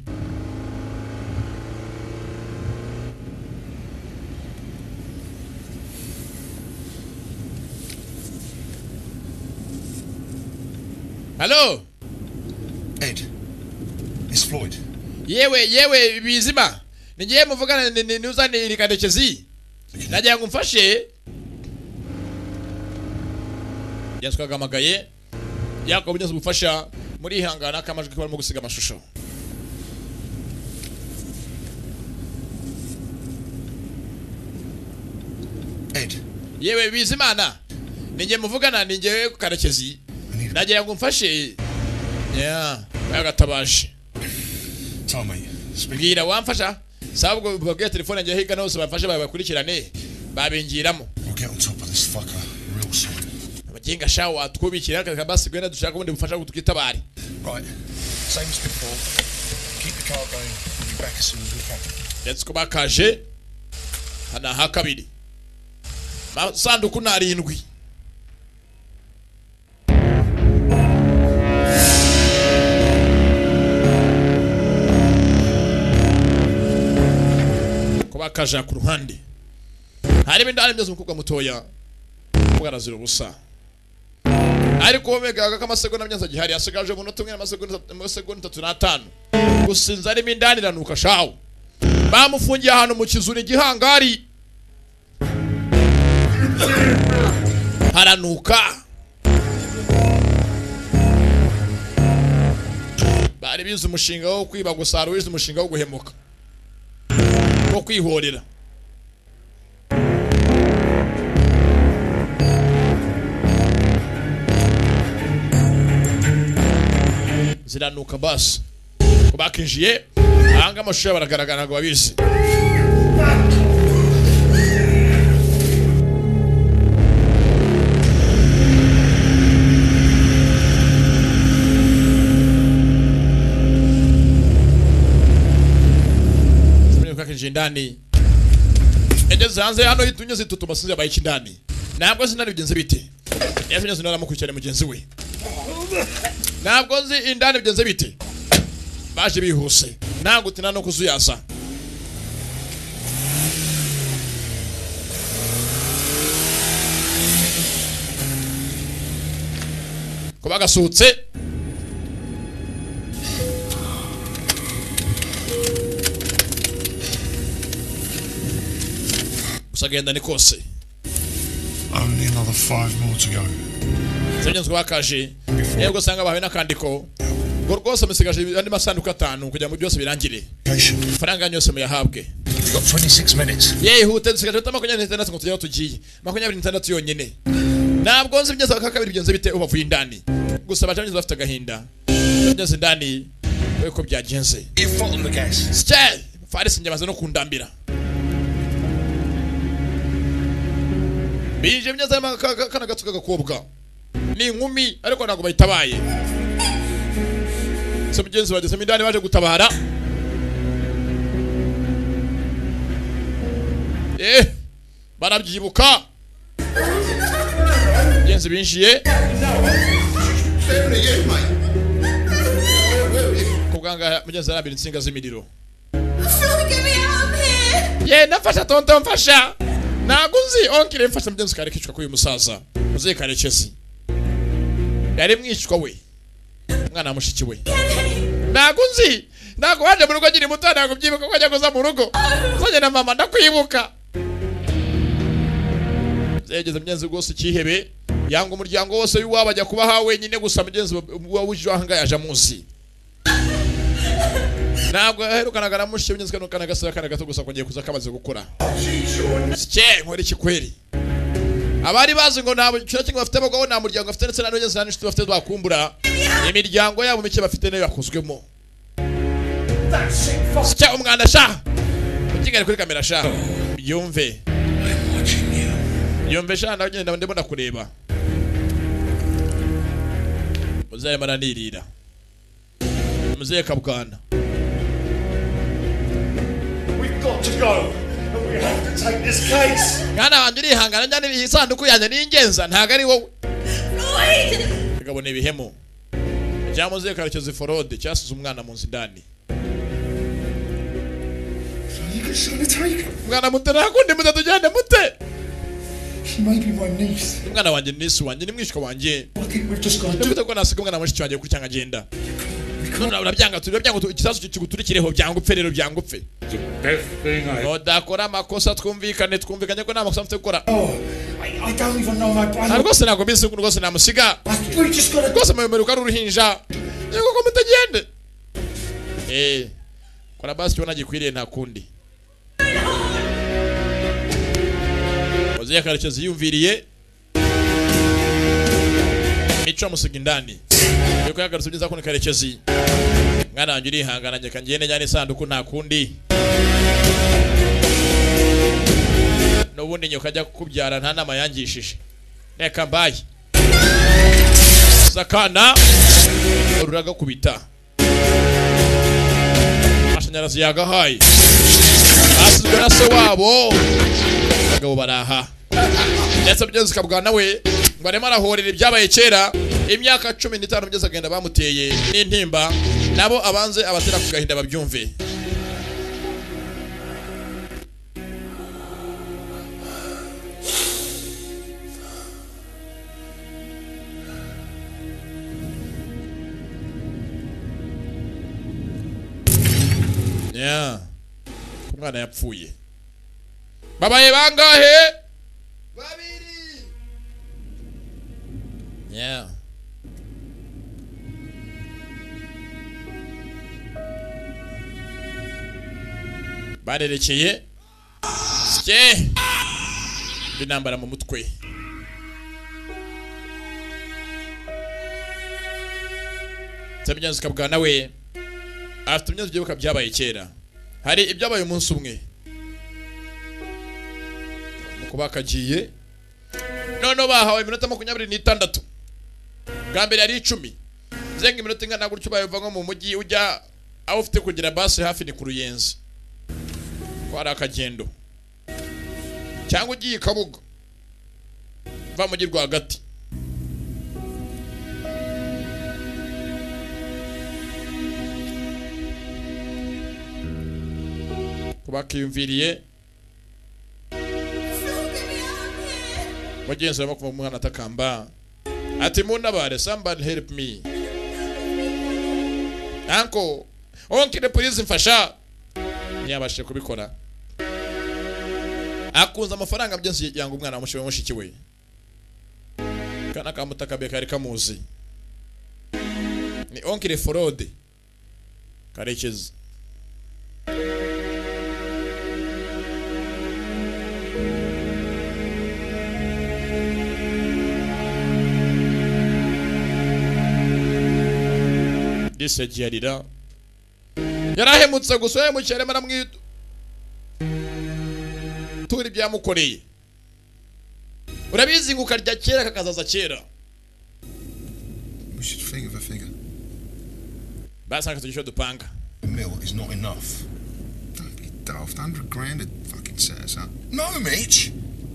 halo Ed, it's Floyd. yewe yewe bizima nigiye muvugana ni- ni- nuzane iri kadekezi nagira ngo umfashe yesu kagamagaye yakobo byose gufasha murihangana akamajwi ko barimo gusiga amashusho Ed, yewe bizimana ninjye muvugana ninjye karekezi nagira ngo umfashe ya yagatabaje time mate. Speak. bwira wamfasha sabwo babwiye telefone njye hirya no hose bamfashe babakurikirane babingiramo We'll get on top of this fucker real soon. abagenga sha watwubikira akazi kabasi gwenda dushaka ubundi bufasha ngo twitabare Right, same as before. Keep the car going. We'll be back as soon as we can. ndetse ko bakaje hano aha kabiri amasanduku ni arindwi ko bakaje ku ruhande harimo indani byose umukobwa mutoya umukobwa arazira ubusa ariko womegaga ko amasegonda myanza gihari asigaje umunota umwe n'amasegonda itatu n'atanu gusinza arimo indani iranuka shawu bamufungiye ahantu mu kizuri igihangari haranuka bari bize umushinga wo kwiba gusa hari uwize umushinga wo guhemuka wo kwihorera ziranuka basi ko bakinjiye ahanga amashusho yabo aragaragara ntabwo babizi Tumenye ko akinjiye indani yageze hanze hano yitunye zitutuma sinzi yabaye iki indani ntabwo zina bigenze bite yesu nyine aramukurikirana mugenzi we ntabwo nzi indani bigenze bite baje bihuse nta gutina no kuzuyaza ko bagasuhutse gusa agenda ni kose Only another five more to go. zagenzwe bakaje yego usanga bahawe n'akandiko ngo rwose musigaje andi masanduku atanu kugira ngo byose birangire Patient. faranga yose muyahabwe We've got 26 minutes. yehute dusigaje hita makumyabiri n'itandatu ngo tujye aho tugiye makumyabiri n'itandatu yonyine ntabwo nzi ibigeza ka kabiri bigenze bite ubavuye indani gusa abacamyiza bafite agahinda bageze indani we ko byagenze Your foot on the gas. sitari farisi njye amaze no kundambira bije imyenda y'akana gato k'agakobwa ni inkumi ariko ntabwo bayitabaye se mugenzi bagezemo indani baje gutabara eh barabyibuka mugenzi binjiye Where are you, mate? Where are you? ku bwanga mugenzi arambira insinga z'imiriro Someone get me out of here! yenda mfasha tonto mfasha ntabwo uzi onkire mfasha mugenzi kare kicwa k'uyu musaza muzehe karekezi yari mwicwa we umwana wa mushiki we ntabwo uzi ntabwo waje mu rugo nkiri muto ntabwo ubyibuka ko wajya kuza mu rugo uzanye na mama ndakwibuka yageze mugenzi rwose cyihebe yanga umuryango wose w'iwabo ajya kuba ha wenyine gusa mugenzi wa w'ijwi aha ngaha yaje amuzi ntabwo aherukanaga na mushi mugenzi we n'ukana gasaba akana gato gusa kongeye kuza kamaze gukura sike nkora iki kweri abari bazi ngo nta kintu kimwe bafite abagabo nta muryango bafite ndetse nta n'abagenzi nta n'inshuti bafite twakumbura imiryango yabo mike bafite nayo yakozwemo sike umwanda sha ukigali kuri kamera sha yumve yumve sha nawe ngenda ndimo ndakureba muzehe maranirira muzehe kabwana mwana wanjye urihangana njyana iyi sanduku yanjye n'ingenza ntabwo ari wowe kagabo ni ibihemu cyangwa muzehe karekezi forode cyasize umwana mu nzu indani mwana muto ntakundi muto tujyane mute umwana wanjye nisi wanjye ni mwishywa wanjye nimute ko nasiga umwana mushiki wanjye kuri cyangwa agenda none urabyanga turi urabyanga tu- ikisasu kiguturikireho byanga upfe rero byanga upfe nodakora amakosa twumvikane twumvikanye ko nta makosa mfite gukora nta rwose ntabwo mbizi ko rwose namusiga rwose mubemeruka ari uruhinja yego ko mutagende eh kora basi tubona gikwiriye nta kundi Muzehe Karekezi yumviriye mico amusiga indani yuko yagarutse byiza kundi Karekezi mwana wanjye urihangana njyeka ngende njyane isanduku nta kundi n'ubundi nyoko ajya kukubyara nta nama yangishije reka mbaye zakana ruragakubita amashanyarazi yagahaye basizwe na se wabo abagabo baraha ndetse mugenzi ukabwa nawe ngo arimo arahorera ibyabaye kera imyaka cumi n'itanu mugeze agenda bamuteye n'intimba nabo abanze abatera ku gahinda babyumve Yeah. umwana yapfuye babaye bangahe babiri yeah barerekeye sye binambara mu mutwe Tabyanze ukabwa nawe afite imyenda byibuka byabaye kera hari ibyabaye umunsi umwe kuba kagiye noneho bahawe iminota makumyabiri n'itandatu bwa mbere yari icumi zenga iminota ingana gutyo bayava nko mu mujyi ujya aho ufite kugira basi hafi ni ku ruyenzi ko hari akagendo cyangwa ugiye i kabuga uva mu mujyi rwagati bakiyumviriye wagenzi barimo kuva umwana atakamba ati muntabare somebody help me anko onkire please mfasha ntiyabashije kubikora akunze amafaranga mugenzi yanga umwana wa mushi- mushiki we kana kamutakabiye kari kamuzi ni onkire forode karekezi disi yagiye arira yarahemutse gusa yahemukira arimo aramwitura ibyamukoreye urabizi ngo ukarya kera kakazaza kera We should figure for figure. basanga tugisho dupanga A mil is not enough. Don't be daft. Hundred grand would fucking set us up. No, Mitch.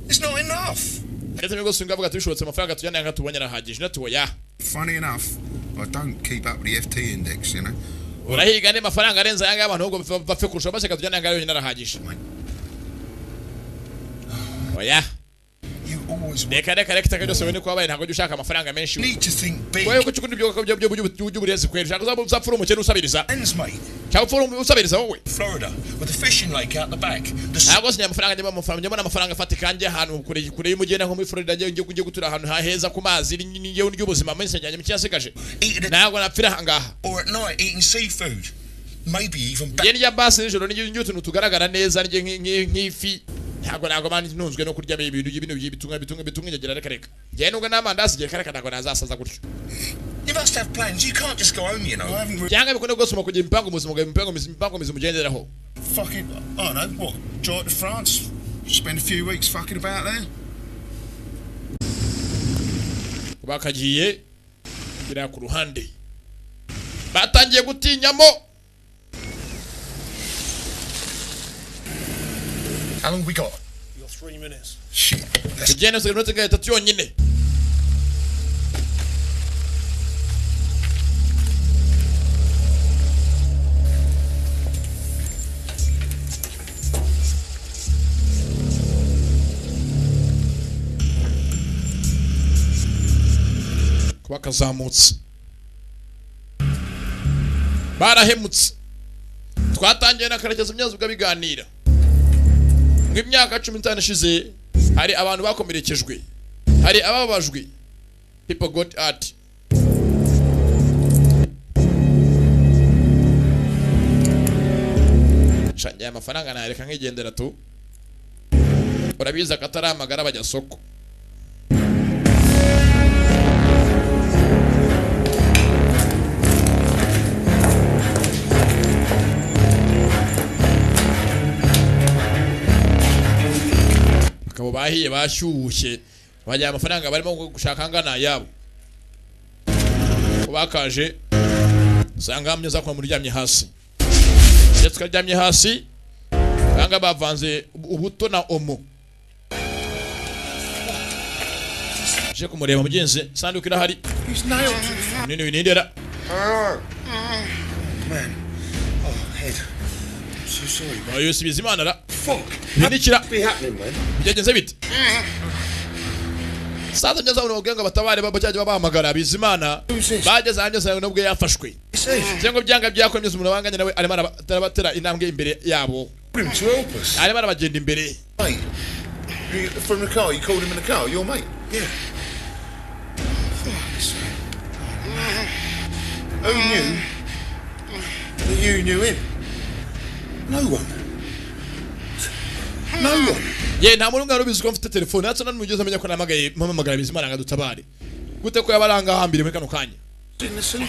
It's not enough. ndetse n'ubwo singa avuga ati bishobotse amafaranga tujyana yanga tubonye arahagije na tuwoya Funny enough, I don't keep up with the FT index, you know. urahiga andi mafaranga arenze ayanga y'abantu ahubwo bapfa- bapfe kurusha baseka tujyana yanga yonyine arahagije oya You always always reka reka reka itaka ryose wene kubabaye ntabwo ujya ushaka amafaranga menshi need to think big. wewe kuko ibyo byo byo byo by'uburezi kweli ushaka uzaba uzapfura umukene usabiriza Ends, mate. cyangwa upfura um- usabiriza wowe Florida, with a fishing lake out the back. The s- ntabwo sinya amafaranga njya amafaranga njya mbona amafaranga afatika njya ahantu kure kure y'umugenda nko muri Florida njya njya gutura ahantu haheza ku mazi njyewe n'ubuzima menshi njyanye mu cyasigaje eating it, ntabwo napfira ahangaha or at night eating seafood. Maybe even njye back. ndya basi nijoro n'ibyo n'ibyo utuntu tugaragara neza ndya nk'i- nk'i- nk'ifi ntabwo ntabwo mba ntunzwe no kurya ibintu ibintu bitunga bitunga bitunga inyagira reka reka njye nubwo n'amandazi igihe kareka ntabwo nazasaza gutyo You must have plans. You can't just go home, you know. I haven't really cyangwa bikunda rwose kugira imipango muzima kugira imipango mizima imipango mizima ugenderaho Fucking, I don't know, what? Drive to France? Spend a few weeks fucking about there? bakagiye kiriya ku ruhande batangiye gutinyamo How long we got? You're three minutes. Shit. That's tugenda dusigaye iminota nka itatu yonyine kuba kazamutse barahemutse twatangiye na karekezi imyazi ubwo biganira mu imyaka cumi n'itanu ishize hari abantu bakomerekejwe hari ababajwe people got hurt shangiye amafaranga nayareka nkigendera tu urabizi akatari amagara bajya soko bakaba bahiye bashyushye bajyana amafaranga barimo gushaka angana ayabo bakaje usanga hamwe za umuntu uryamye hasi iyo tukaryamye hasi usanga bavanze ubuto na omo je kumureba mugenzi sanduku irahari nini winindera So sorry, mate. oyo sibiza imana ra Fuck. bindikira Be happening, man. byagenze bite saza ngeze aho nababwiye ngo batabare bajyajya babahamagara bizimana bageze ahanjye usanga nubwo yafashwe cyangwa byanga byakomye umuntu wabanganye nawe arimo araba- arabatera intambwe imbere yabo Him to help us. arimo arabagenda imbere Mate, you- from the car, you called him in the car, your mate? Yeah. Who knew that you knew him? No one. No one. ye nta muntu umwe wari ubizi ko mfite telefone ndetse n'umugezi amenya ko namagaye mpamagara bizimana ngo adutabare gute ko yaba aranga hambere muri kano kanya Didn't listen.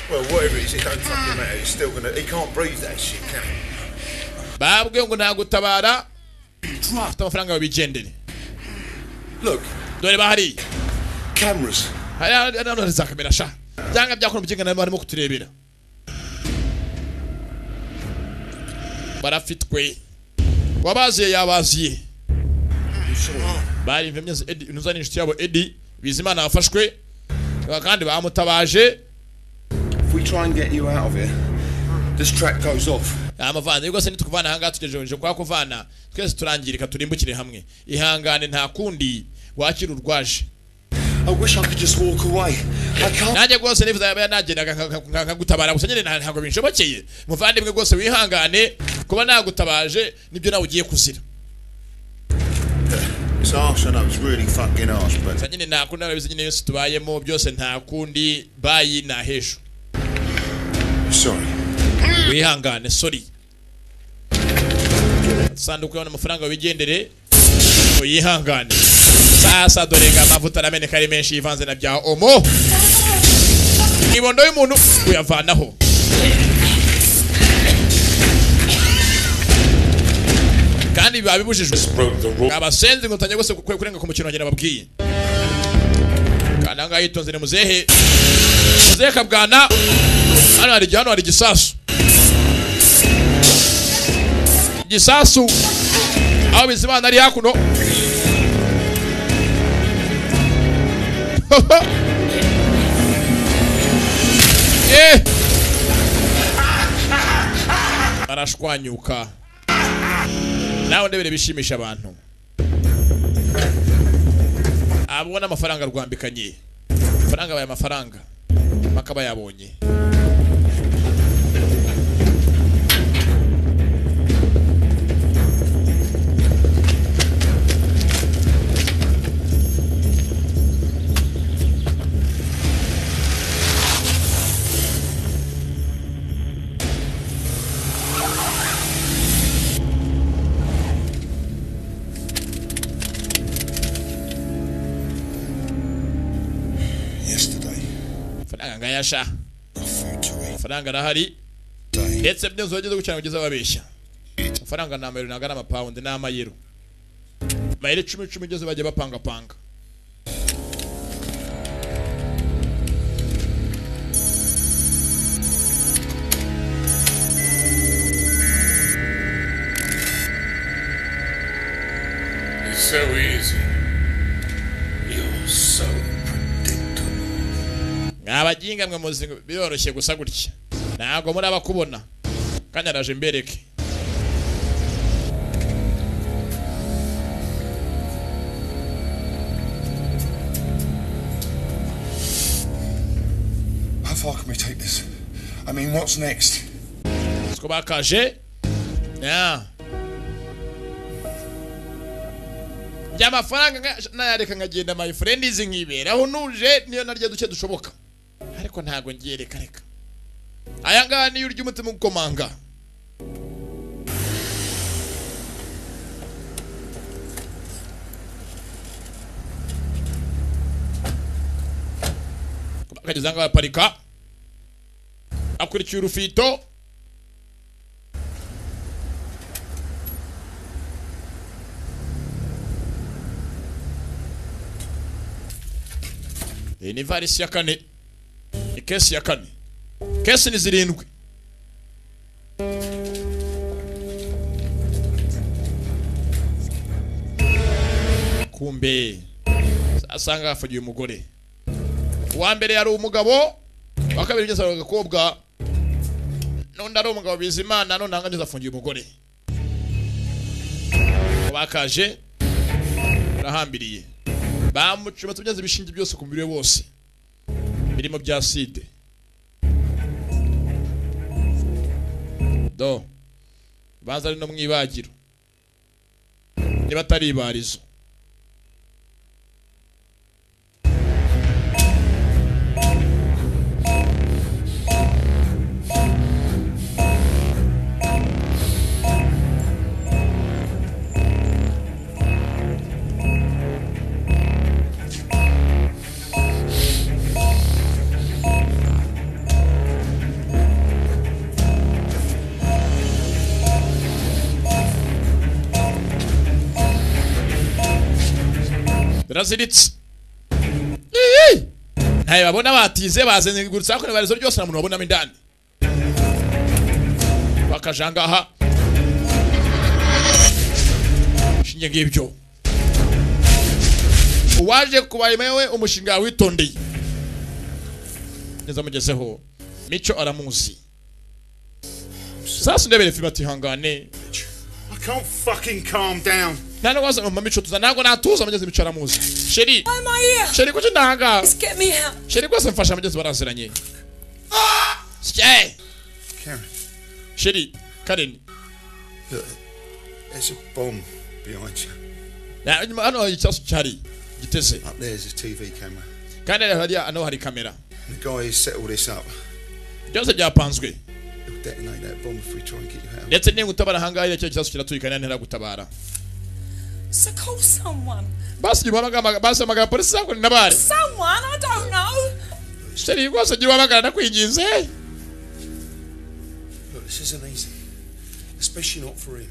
Well, whatever it is, it don't fucking matter. He's still gonna. He can't breathe that shit, can he? babwiye ngo ntagutabara afite amafaranga babigendere Look, dore bahariye cameras. hari hari hano hari za kamera sha byanga byakora umubyigana barimo barimo kuturebera barafitwe wabaziye yabaziye bari impemye Edi nuzani inshuti yabo Edi Bizimana yafashwe kandi bamutabaje If we try and get you out of here, this track goes off. amavana rwose nitukuvana ahangaha tugejeje kwa kuvana twese turangirika turimbukire hamwe ihangane nta kundi wakira urwaje I wish I could just walk away. I can't. nanjye rwose nifuza yaba yanagendaga nka- nka- nka- nkagutabara gusa nyine nta- ntabwo binshobokeye muvandimwe rwose wihangane kuba nagutabaje nibyo nawe ugiye kuzira It's harsh, I know. It's really fucking harsh, but gusa nyine nta kundi narabizi nyine yose tubayemo byose nta kundi bayi nta hejuru sorry. wihangane sorry sanduku y'abana amafaranga wigendere uyihangane sasa dore ngo amavuta arameneka ari menshi yivanze na bya omo ibondo y'umuntu uyavanaho kandi biba bibujijwe Broke the rule. abasenzi ngo utangiye gusa kwe kurenga ku mukino wanjye nababwiye kandi ahangaha yitonze ni muzehe muzehe kabwana hano hari hano hari igisasu igisasu aho bizimana ari hakuno Eh! arashwanyuka nawe ndebere bishimisha abantu abona amafaranga rwambikanye amafaranga abaye amafaranga mpaka aba yabonye Yesterday, amafaranga nkayasha got food to eat. amafaranga arahari Day, ndetse byose wageze gucana kugeza babeshya amafaranga ni amayero ntabwo ari amapawundi ni amayero amayero icumi icumi byose bagiye bapangapanga It's so easy. You're so predictable. mwabajinga mwe muzi biroroshye gusa gutya ntabwo muri abakubona kandi araje mbereke how far can we take this? I mean, what's next? siko bakaje Ya. njya amafaranga nka- nayareka nkagenda my friend izi nkiberaho ntuje niyo narya duke dushoboka ariko ntabwo ngiye reka reka aya ngaya niyo urya umutima ugukomanga akageze ahangaha aparika akurikiye urufito iyi ni ivarisi ya kane ni kesi ya kane kesi ni zirindwi kumbe asanga hafagiye umugore uwa mbere yari umugabo uwa kabiri ugeze ari agakobwa n'undi ari umugabo bizimana none ahangana neza afungiye umugore bakaje barahambiriye bamucometse byanze ibishinge byose ku mubiri we wose birimo bya side do banza ari no mu ibagiro niba atari ibarizo biraziritse Iyi! ntayo babona batize bazengurutse hakuno ibarizo ryose nta muntu wabonamo indani bakaja ngaha shinge ngibyo uwaje kubayemewe umushinga yawe witondeye neza mugezeho mico aramuzi sasa ndebere filime atihangane I can't fucking calm down. nta n'uwaza ngo mpa mico tuza ntabwo natuza mugeze mico aramuzi sheri Why am I here? sheri kuki ndahangara Just get me out. sheri rwose mfasha mugezi baraziranye Shey! Karen, sheri karen look, there's a bomb behind you. na- inyuma hano hari ikibazo cyari giteze Up there's a TV camera. kandi hariya hano hari kamera The guy who's set all this up, byose byapanzwe he'll detonate that bomb if we try and get you out. ndetse niba utabara ahangaha iriya kibazo kiratuyikana ntera gutabara So call someone. basi igihe uhamagara basi hamagara polisi zakurinda nabare Someone? I don't know. sheri rwose gira uhamagara ndakwinginze Look, this isn't easy, especially not for him.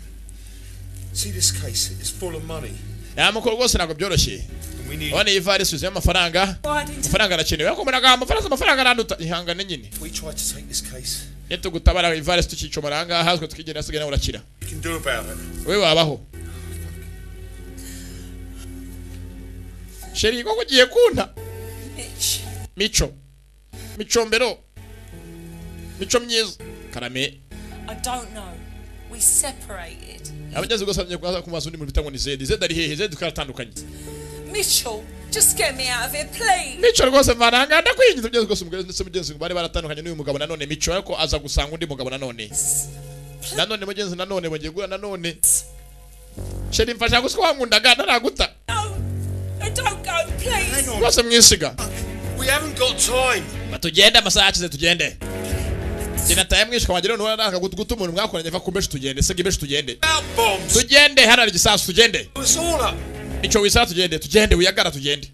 See, this case is full of money, yamukuru rwose ntabwo byoroshye and we need. urabona iyi varisi yuzuye amafaranga Why didn't I? amafaranga arakenewe ariko umuntu agaha amafaranga amafaranga aranduta ihangane nyine If we try to take this case, iyo tugutabara ivarisi tukicomora ahangaha hazwe tukigenda hasigaye nawe urakira You can do about it. wowe wabaho sheri koko ugiye kunta Mitch. mico micombero mico myiza karame I don't know. We separated. abageze gusa bagiye kuza ku mazu undi muntu bita ngo ni zedi zedi ari hehe zedi twaratandukanye Mitchell Just get me out of here, please. mico rwose varanga ndakwinjiza byose rwose umugore ndetse mugenzi bari baratandukanye n'uyu mugabo nanone mico ariko aza gusanga undi mugabo nanone nanone mugenzi nanone bagiye guhura nanone sheri mfasha gusa ko wankundaga ntaraguta No, no, don't go, please. rwose mwisiga We haven't got time. tugende amasaha yakize tugende genda taye mwishe kwagera ntuhora nakaguta umuntu mwakoranye va kumbeshi tugende sega imbeshi tugende Out bombs. tugende hano hari igisasu tugende It's all up. mico wisara tugende tugende wiyagara tugende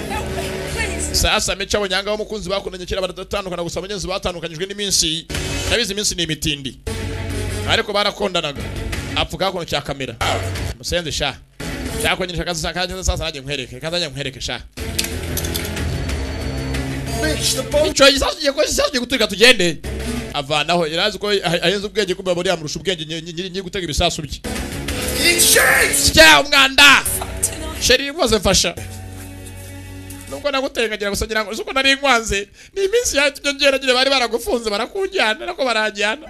Help me, please. sasa mico abanyanga b'umukunzi bakundanye kera baratandukana gusa abagenzi batandukanyijwe n'iminsi nabizi iminsi ni imitindi ariko barakondanaga apfuka hakuno cya kamera musenze sha cyakongera akazi kanjye sasa nanjye nkwereke kanjye nanjye nkwereke sha Mitch, the bomb. mico igisasu kigiye kuba igisasu kigiye guturika tugende avanaho yarazi ko ah- ahenze ubwenge kuba buriya amurusha ubwenge nyiri- nyiri nyiri gutega ibisasu bye It shakes. sya umwanda Fuck tonight. sheri rwose mfasha nubwo nagutengagira gusa ngira ngo uzi uko nari nkwanze ni iminsi yatumye ngera nyine bari baragufunze barakujyana nako barajyana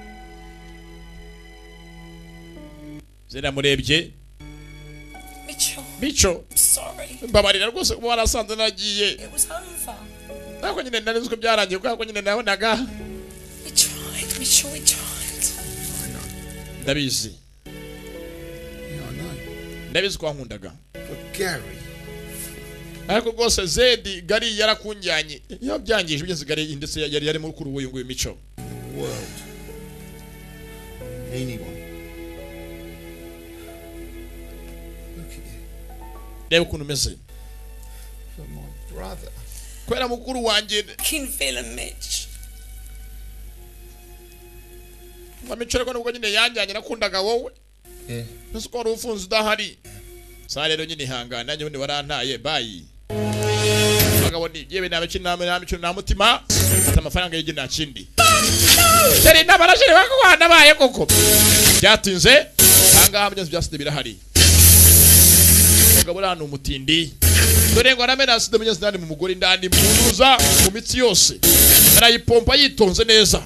ziramurebye Mitchell, mico I'm sorry. mbabarira rwose kuba warasanze nagiye It was over. nako nyine nari nzi ko byarangiye kuko nyine nabonaga We tried, Mitchell, we tried. ndabizi Yeah, I know. ndabizi ko wankundaga But Gary, ariko rwose zedi gari yarakunjyanye yabyangije ugeze gari ndetse yari yarimo kuri uyu nguyu mico the world, anyone. Look at you. reba ukuntu umeze You're my brother. kubera mukuru wanjye Fucking villain, Mitch. amico ariko nubwo nyine yanjyanye nakundaga wowe Yeah. nzi ko wari ufunze udahari sa rero nyine ihangane nanjye ubundi warantaye bayi abagabo ni yewe nta mikino nta nta mikino nta mutima mfite amafaranga y'igi nta kindi dore inama na sheri wako wanabaye koko byatinze ahangaha mugenzi byasida birahari umugabo uri ahantu umutindi dore ngo aramena sida mugenzi ndani mu mugore indani munduza mu mitsi yose arayipompa yitonze neza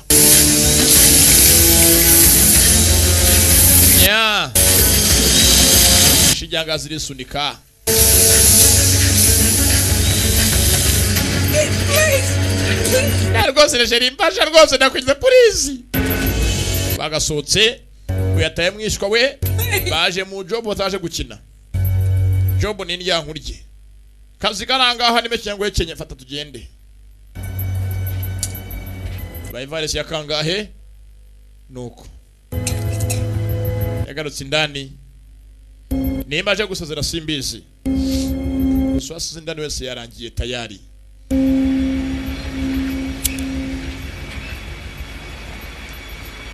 nya shijanga zirisunika Na rwose rejeri mbasha rwose ndakwinze polisi bagasohotse uyataye mwishwa we baje mu jobu bataje gukina jobu ni indyankurye kazi karangaha nime kinyango kenya fata tugende bayivarisi yakangahe nuko yagarutse indani nimba aje gusezera simbizi gusa uwasize indani wese yarangiye tayari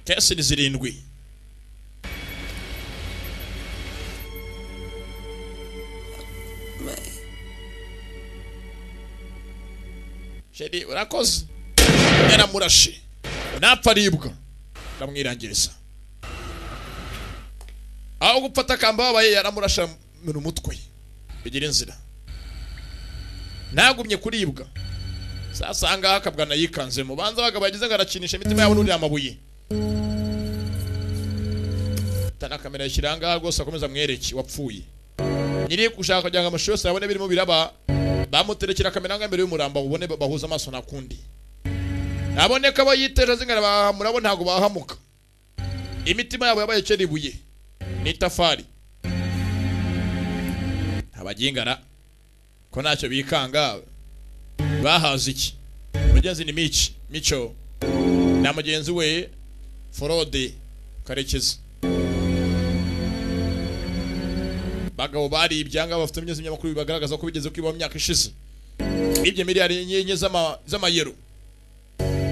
kesi ni zirindwi sheri urakoze yaramurashe napfa aribwa aramwirangiriza aho gupfata akamba babaye yaramurasha mu mutwe bigira inzira ntagumye kuribwa sasa ahangaha akabwana yikanzemo banza abagabo yagize ngo arakinisha imitima yabo n'uriya amabuye tana kamera yashyira ahangaha rwose akomeza amwereke wapfuye nyiri gushaka kugira ngo amashusho yose yabone birimo biraba bamuterekera kamera ahangaha imbere y'umuramba ubone bahuza amaso nakundi naboneka abo yiteje zingana bahamurabo ntabwo bahamuka imitima yabo yabaye kera ibuye n'itafari ntabagingana ko ntacyo bikanga bahaze iki mugenzi ni mici mico na mugenzi we forode karekezi bagabo bari ibyanga bafite imyezi y'amakuru bibagaragaza ko bigeze kwiba mu myaka ishize ibyo miliyari enye enye z'ama- z'amayero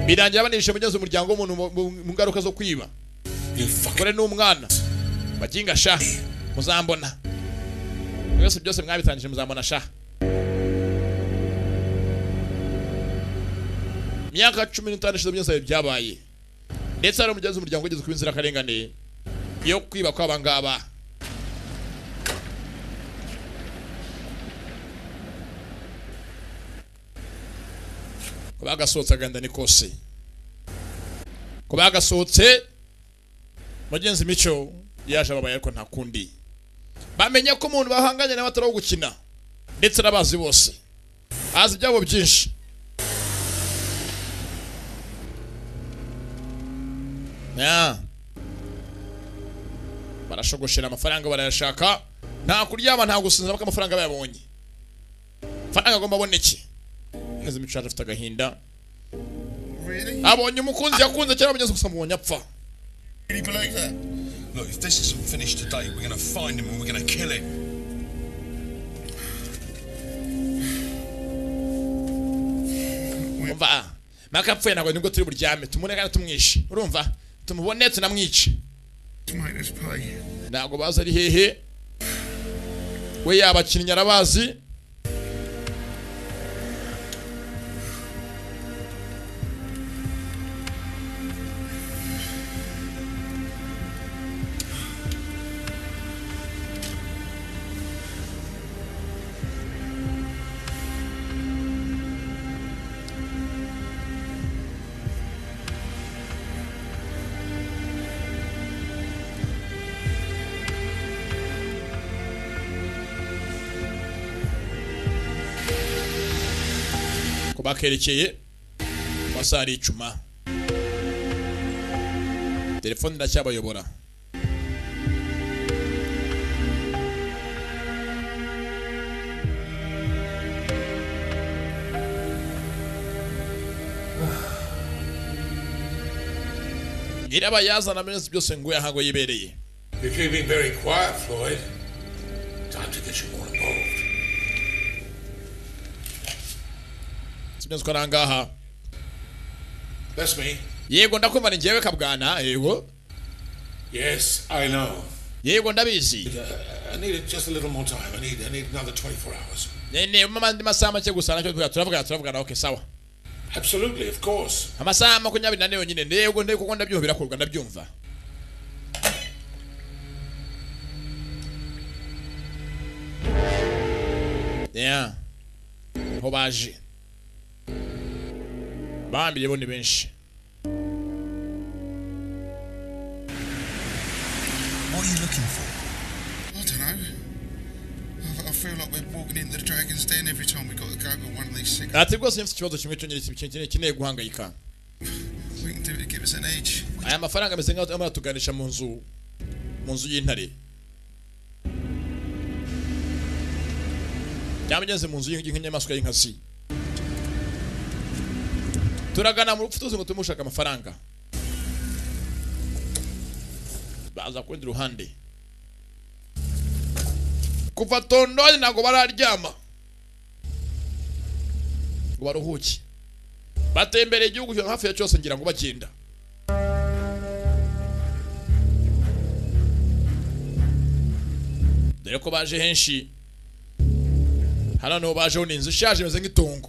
birangira banishe mugenzi umuryango w'umuntu mu- mu- mu ngaruka zo kwiba You fucking. umugore n'umwana baginga sha muzambona byose byose mwabitangije muzambona sha imyaka cumi n'itanu ishize byose byabaye ndetse hari umugenzi w'umuryango wigeze kuba inzirakarengane yo kwiba kw'aba ngaba ko bagasohotse agahinda ni kose ko bagasohotse mugenzi mico yaje ababaye ariko nta kundi bamenya ko umuntu bahanganye nawe atari uwo gukina ndetse n'abazi bose azi ibyago byinshi Ya. barashogoshera amafaranga barayashaka nta kuryama nta gusinzira kuko amafaranga bayabonye amafaranga agomba aboneke neza imicanga afite agahinda abonye umukunzi yakunze cyangwa abonye gusa mubonye apfa Really believe that? Look, if this isn't finished today, we're gonna find him and we're gonna kill him. umva mpaka apfuye ntabwo nibwo turi buryame tumubone kandi tumwishe urumva tumubone tunamwice To make us pay. ntabwo bazi ari hehe we yabakinnyi arabazi ko bakerekeye amasaha ari icuma telefone iracyabayobora nyirabayazana amezi byose ngo yahango yibereye If you've been very quiet, Floyd, time to get you more involved. sinzi ko ari ahangaha That's me. yego ndakumva ni njyewe kabwana yego Yes, I know. yego ndabizi I needed just a little more time. I need, I need another 24 hours. Ne- ne mu mandi masaha make gusa nacyo tuvuga turavugana turavugana okay sawa Absolutely, of course. amasaha makumyabiri nane yonyine ntego ntego kuko ndabyumva birakorwa ndabyumva yeah ho baje bambire bo ni benshi What are you looking for? I don't know. I, I feel like we're walking into the dragon's den every time we got to go with one of these cigarettes. ati rwose mfite ikibazo kimwe cyo nyirisi kintu kineye guhangayika We can do it to give us an edge. aya mafaranga ameze nk'aho arimo aratuganisha mu nzu mu nzu y'intare cyangwa ugeze mu nzu y'ingi- y'inyamaswa y'inkazi turagana mu rupfu tuzi ngo tumushaka amafaranga baza ku rundi ruhande kuva tondoni ntabwo bararyama ngo baruhuke batembereye igihugu cyo hafi ya cyose ngira ngo bagenda dore ko baje henshi hano niho bajeho ni inzu ishaje imeze nk'itongo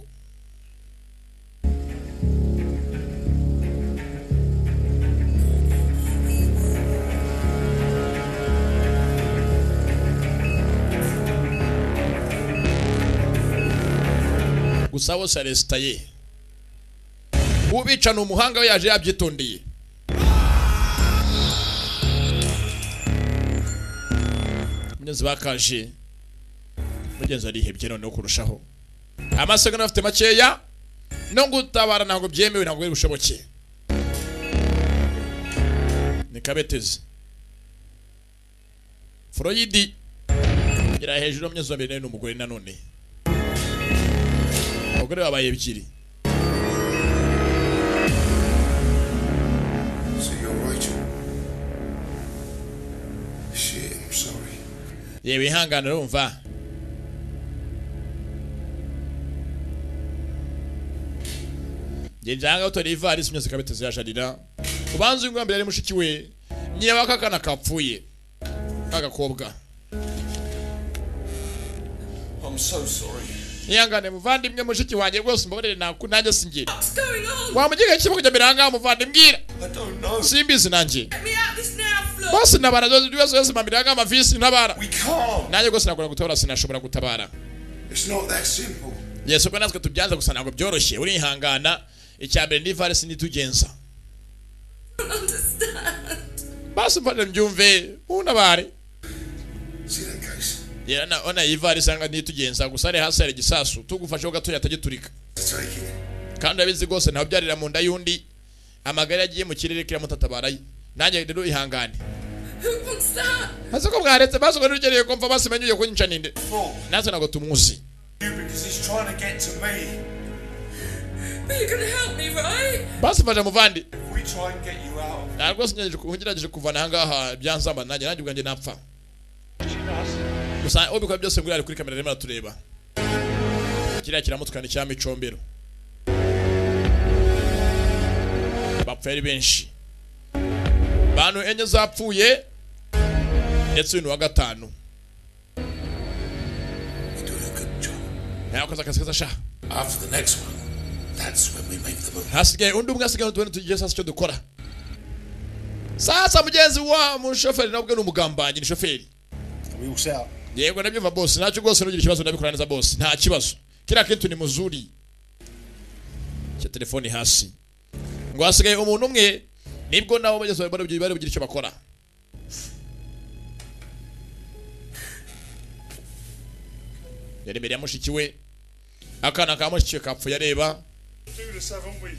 gusa bose aresitaye ubica ni umuhanga we yaje yabyitondeye mugenzi bakaje mugenzi arihebye noneho kurushaho amasegonda afite makeya no gutabara ntabwo byemewe ntabwo biri bushoboke ni kabetezi foroyidi gira hejuru mugenzi wa mbere nawe ni umugore nanone abagore babaye ebyiri So you're Rachel. Shit, I'm sorry. reba ihangane urumva ngenda ahangaha utora ivarisi myose ikabiteza yajarira ubanza uyu ngwambere yari mushiki we nyina w'akakana kapfuye k'agakobwa I'm so sorry. ihangane muvandimwe mushiki wanjye rwose mbabarire naku nanjye singira What's going on? wamugega kimwe kujya mbere ahangaha muvandimwe I don't know. simbizi nanjye Get me out of this now, Flo. bose ntabara ibibazo byose mpambira ahangaha amavisi ntabara We can't. nanjye rwose nagura gutabara sinashobora gutabara It's not that simple. yesu ko natwe tubyanze gusa ntabwo byoroshye urihangana icya mbere ni ivarisi ntitugenza basi mfashe mbyumve untabare See that case? Era na- ona ivari sanga nitugenza gusa ari hasi hari igisasu tugufasheho gatoya atagiturika kandi urabizi rwose ntawe byarira mu nda y'undi amagara yagiye mu kirere kiramutatabarayo nanjye rero ihangane Who wants that? ese ko mwaretse basuka n'urugereye kumva basimenye ugiye kunyica ninde natwe ntabwo tumuzi Because he's trying to get to me. But you're gonna help me, right? basifashe muvandi If we try and get you out, nta rwose ngerageje ku- ngerageje kuvana ahangaha byanzamba nanjye nanjye ubwanjye napfa gusa ubikora byose bwari kuri kamera rimwe aratureba kiriya kiramutwara icya micombero bapfuye ari benshi bantu enye zapfuye ndetse uyu ni uwa gatanu ntayakoze akazi keza sha After the next one, that's when we make the move. hasigaye undi umwe asigaye tubone tugiye sasa icyo dukora sasa mugenzi wa mushoferi nabwe ni umugambanyi ni shoferi Are we all set up? yego nabyumva bose ntacyo rwose nugira ikibazo ndabikora neza bose nta kibazo kiriya kintu ni muzuri cya telefoni hasi ngo hasigaye umuntu umwe nibwo nabo bageze bari bari bari bugire icyo bakora yari imbere ya mushiki we akana ka mushiki we kapfuye areba do this, haven't we?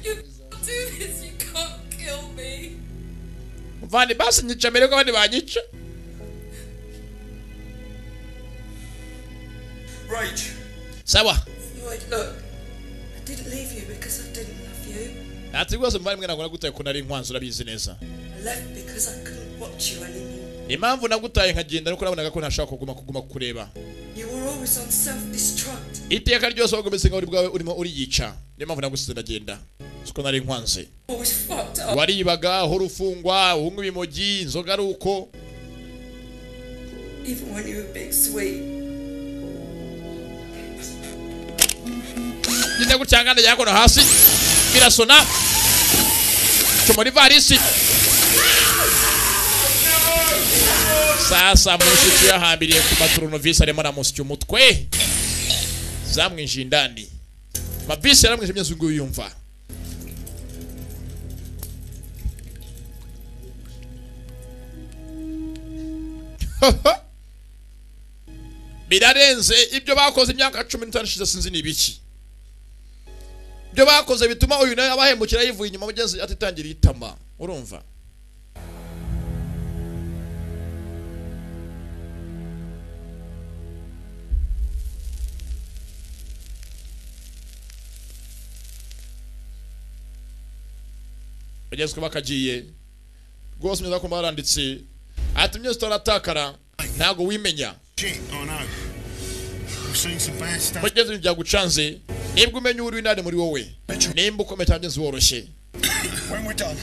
You can't do this. You can't kill me. muvandi basi nyica mbere ko abandi banyica Rach, sawa Lloyd, look. I didn't leave you because I didn't love you. ati rwose muvandimwe ntabwo nagutaye ko nari inkwanzu urabizi neza I left because I couldn't watch you anymore. impamvu nagutaye nkagenda nuko nabonaga ko ntashaka kuguma kuguma kukureba You were always on self-destruct. iteka ryose wagometse nkaho uri bwawe urimo uriyica niyo mpamvu nagusize ndagenda siko nari nkwanze Always fucked up. waribaga uhora ufungwa unywa ibimogi inzoga ari uko Even when you were being sweet. ngeze gutya ngana jya kono hasi birasona muri ivarisi sasa mushiki yahambiriye ku maturunovisi arimo aramusya umutwe zamwinjiye indani mavisi yaramwijimye zungu yumva birarenze ibyo bakoze imyaka cumi n'itanu ishize sinzi ni ibiki ibyo bakoze bituma uyu nawe abahemukira yivuye inyuma mugezi atitangiriye itama urumva bagezwe bakagiye rwose neza ko baranditse ati imyose utaratakara ntabwo wimenya Shit, I know. We've seen some bad stuff. mugeze ibintu byagucanze nibwo umenya uri w'inani muri wowe nimba ukomeye cyangwa inzu woroshye When we're done,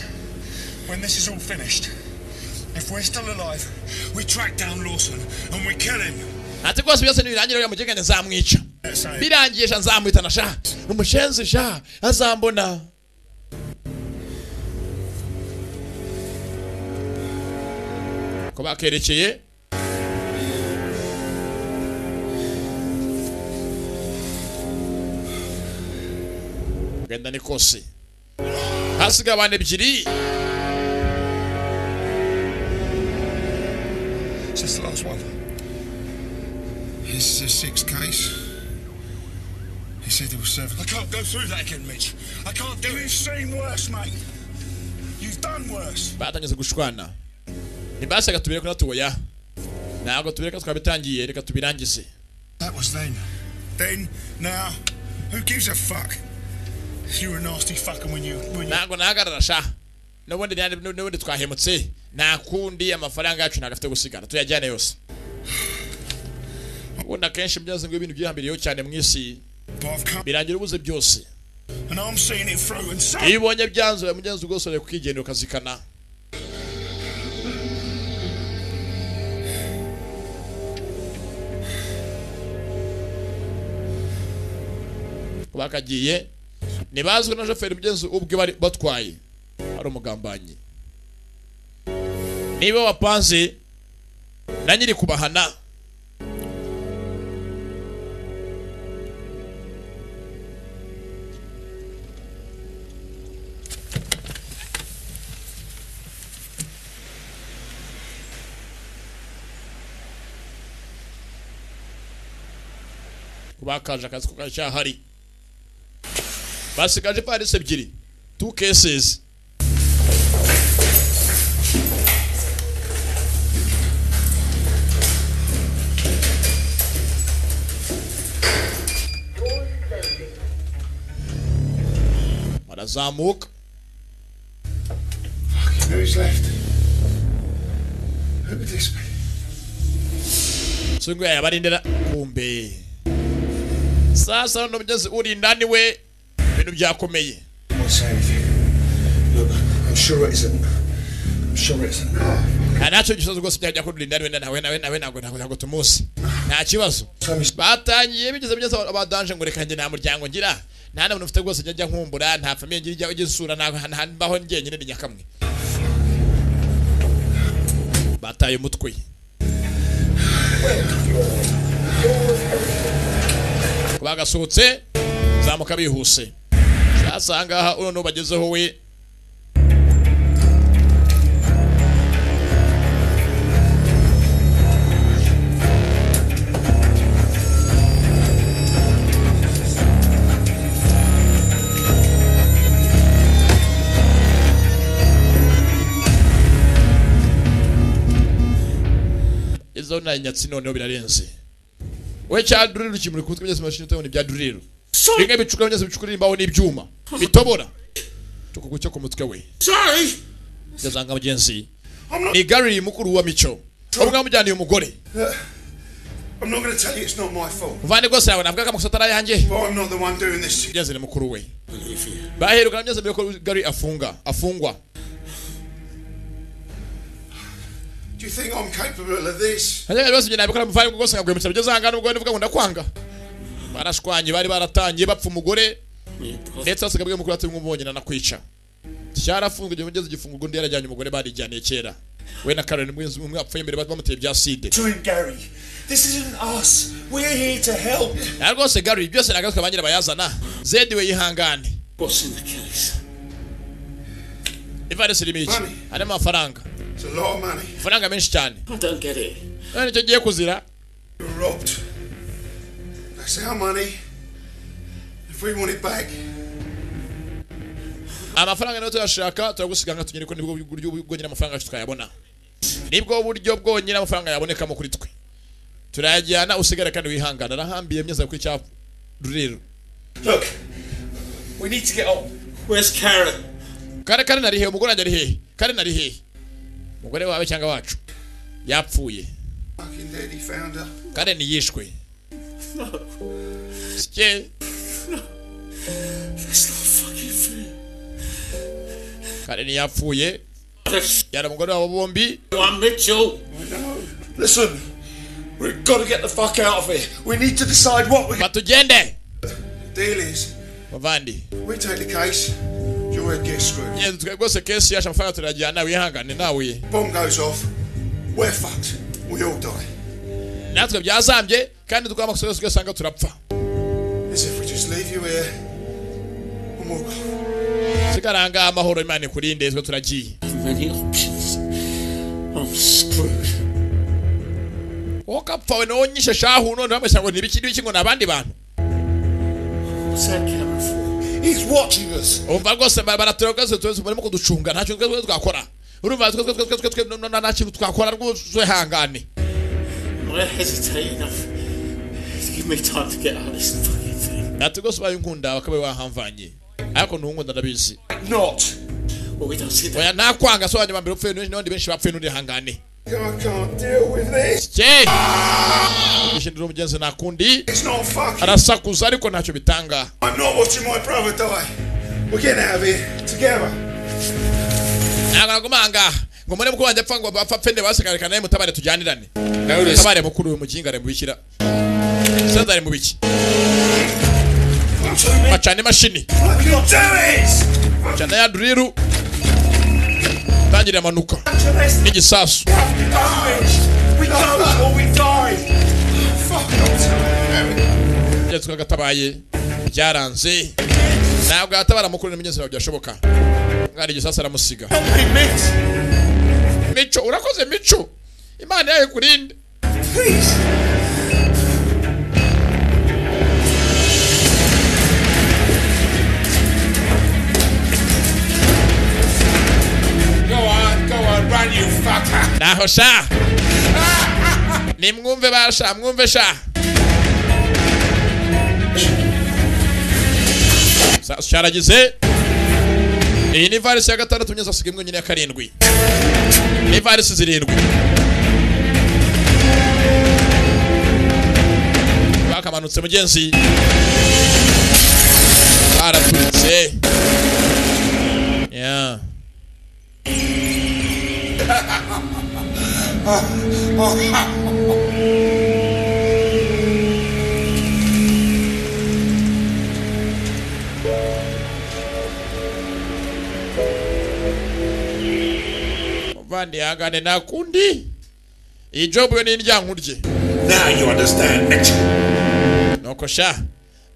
when this is all finished, if we're still alive, we track down Lawson and we kill him. ati rwose byose nibirangira uriya mugengane nzamwica That's how it- birangiye sha nzamwitana sha umushenzi sha azambona ko bakerekeye genda ni kose hasigaye abantu ebyiri Is this the last one? This is a six case. He said there were seven. I can't go through that again, Mitch. I can't do it. You've seen worse, mate. You've done worse. batangeze gushwana ntibashaga tubireke unatuboya ntabwo tubireka twabitangiye reka tubirangize That was then. Then, now, who gives a fuck? You were a nasty fucker when you when you ntabwo nahagarara sha n'ubundi nta- n'ubundi twahemutse nta kundi amafaranga yacu ntabwo afite gusigara tuyajyane yose ubundi akenshi byaze ngo ibintu byihambiriyeho cyane mu isi but I've come birangira ubuze byose and I'm seeing it through and so iyo ubonye byanzuye mugenzi rwose urebe kukigendera ukazikana bakagiye ntibazwi na shoferi mugenzi ubwe bari batwaye ari umugambanyi niba wapanze na nyiri kubahana kuba kaje akazi kacyahari basigaje ivarisi ebyiri two cases barazamuka Who's left? Who would this be? sungu yabarindira kumbe sasa uno mugezi uri indani we ibintu byakomeye I won't say anything. Look, I'm sure it isn't. I'm sure it isn't. nta nacyo gisozi rwose byajya kuri indani we nawe nawe nawe ntabwo ntabwo ntabwo tumunsi nta kibazo batangiye bigeze bigeze abadanje ngo reka njye nta muryango ngira nta muntu ufite rwose njya nkumbura nta famiye ngira ijya ijya isura nta nta- mbaho njyenyine ni nyakamwe bataye umutwe bagasohotse zamuka bihuse sasa ahangaha uno nubagezeho we izo na nyatsi noneho birarenze we cya driller kimuri kutwe byose mashini utabona ibya driller bimwe bicukura byose bicukura imbaho n'ibyuma bitobora tukugu cyo ku mutwe we Sorry! yazanga mugenzi ni Gary mukuru wa mico ubwo amujyaniye umugore I'm not going to tell you it's not my fault. muvane rwose yawe navuga ko amakosa atari ayanjye But I'm not the one doing this to you. byazanye mukuru we baherukana byose mbere ko Gary afunga afungwa Do you think I'm capable of this? Hanyuma byose njye nabikora muvanye ngo rwose nkagwemutsa bigeze ahangana ubwo nivuga ngo ndakwanga barashwanye bari baratangiye bapfa umugore ndetse basiga bwe mukuru ati mwumubonye nanakwica cyarafunzwe igihe mugeze igifungo undi yarajyanye umugore barijyaniye kera we na Karen mwenzi umwe apfuye mbere bamuteye bya side Doing Gary. This isn't us. We're here to help. na rwose Gary byose nagaruka banyira bayazana Zedi we yihangane What's in the case? ivarisi irimo iki Money. harimo amafaranga It's a lot of money. amafaranga menshi cyane I don't get it. none nicyo giye kuzira You're robbed. That's our money. If we want it back, amafaranga niyo tuyashaka turagusiga tunyere ko nibwo buryo bwonyine amafaranga yacu twayabona nibwo buryo bwonyine amafaranga yabonekamo kuri twe turayajyana usigare kandi wihangana arahambiye myeza kuri cya ruriro Look, we need to get on. Where's Karen? kare kare nari hehe umugore wanjye ari hehe kare nari hehe umugore wawe cyangwa wacu yapfuye fucking daddy found her. kare yishwe sike That's not fucking fair. kare yapfuye That's yari umugore wabo bombi one Mitchell. Listen, we've got to get the fuck out of here. We need to decide what we. batugende The deal is, bavandi we take the case, your head gets screwed. ngenzi twe rwose kesi yacu amafaranga turayajyana wihangane nawe Bomb goes off, we're fucked. We all die. natwe byazambye kandi dukora amakosa yose ugasanga turapfa As if we just leave you here and walk off. sigaranga amahoro imana ikurinde twe turagiye Not many options. I'm screwed. wowe kapfawe nawe nyishe shahu none bamwese ngo nibiki nibiki ngo ni abandi bantu What's that Karen for? He's watching us. umva rwose ba- baratureba rwose tuwese barimo kuducunga nta kintu twese twakora urumva twe twe twe twe twe twe no- no- nta kintu twakora rwose twihangane I hesitate enough to give me time to get out of this fucking thing. ati rwose ubaye unkunda wakabaye wahamvanye ariko ntunkunda ndabizi Not. Well, we don't see that. oya ntakwanga so wanyuma mbere upfuye n'undi n'abandi benshi bapfuye n'undi hangane I can't deal with this. cye ishindira umugenzi nakundi It's not fucking. arasakuza ariko ntacyo bitanga I'm not watching my brother die. We're getting out of here together. ntabwo nagumanga ngo mure mukuru wanjye apfa ngo bapfa pfende basigare kandi mutabare tujyanirane Notice mutabare mukuru uyu mukingare mubikira sezare mubiki bacana imashini I can't do it. bacana ya duriru tangira amanuka To this n'igisasu fucking garbage. We go or we die. Fuck off. ndetse kagatabaye byaranze ntabwo yatabara mukuru n'imigezi ntabwo byashoboka mwari igisasu aramusiga Hey, mate. mico urakoze mico imana yayo kurinde Please. hano sha nimwumve basha mwumve sha Sa- cyaragize iyi ni ivarisi ya gatandatu nyine zasigaye imwe nyine ya karindwi ni ivarisi zirindwi bakamanutse mugenzi baraturitse yeah. muvandi yangane nakundi iyi jobu yo ni indyankurye Now you understand, Mitch. nuko sha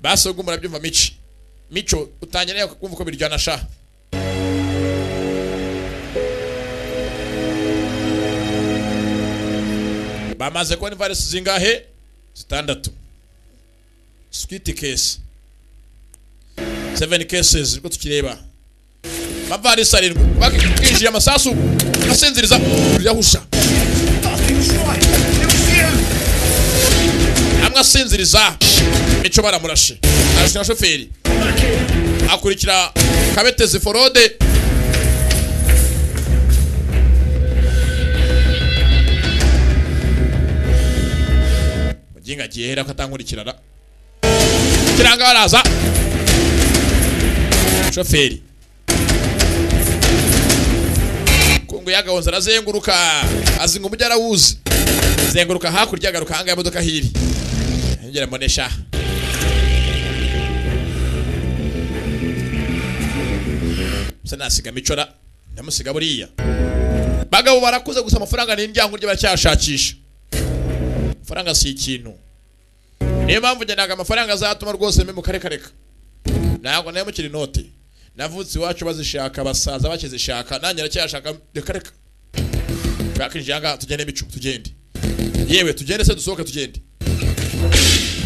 basi ubwo murabyumva mici mico utangira rero kumva uko biryana sha bamaze kubona ivarisi zingahe zitandatu switi kesi seveni kesesi niko tukireba amavarisi arindwi bakinjiye amasasu asinziriza yahusha amwe asinziriza mico baramurashe arashwe na shoferi akurikira kabetezi forode muginga agiye hera ko atankurikirana kiranga baraza shoferi kungu yagahonze arazenguruka azinga umujyi arawuzi zenguruka hakurya agaruka ahangaha imodoka hiri yongera mbonesha se nasiga micora ndamusiga buriya bagabo barakuze gusa amafaranga ni indyango rye baracyashakisha amafaranga si ikintu niyo mpamvu njye ntabwo amafaranga azatuma rwose mbe mu kareka ntabwo nayo mukiri inote navutse iwacu bazishaka basaza bakizishaka nanjye aracyashaka reka reka bakinjiye ahangaha tugende mico tugende yewe tugende se dusohoke tugende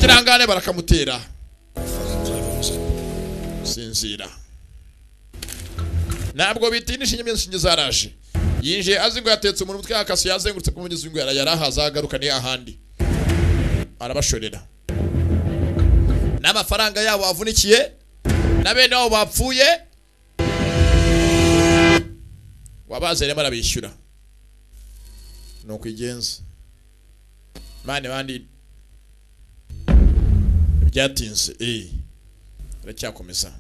kirangane barakamutera sinzira ntabwo bitindisha inyamya inshinge zaraje yinjiye azingo yatetse umuntu umutwe yakasi yazengurutse ku mugezi w'ingwara yari ahaza agaruka ni ahandi arabashorera n'amafaranga yabo avunikiye na bene wabo bapfuye wabazeremo arabishyura ni ukwigenza mani bandi byatinze eh aracyakomeza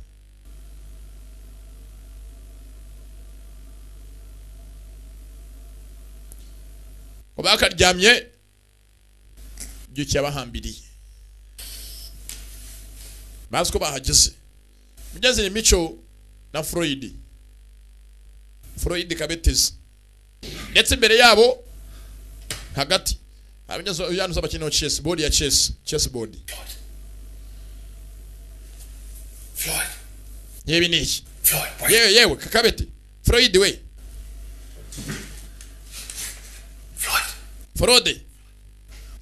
kuba akaryamye byukiye abahambiriye bazi ko bahageze mugeze ni mico na Freud Freud kabetezi ndetse imbere yabo hagati abinyuze uyanduza abakino chess board ya chess chess board Floyd, yewe ni iki Floyd, wait. yewe yewe kakabete Freud we Floyd, Frode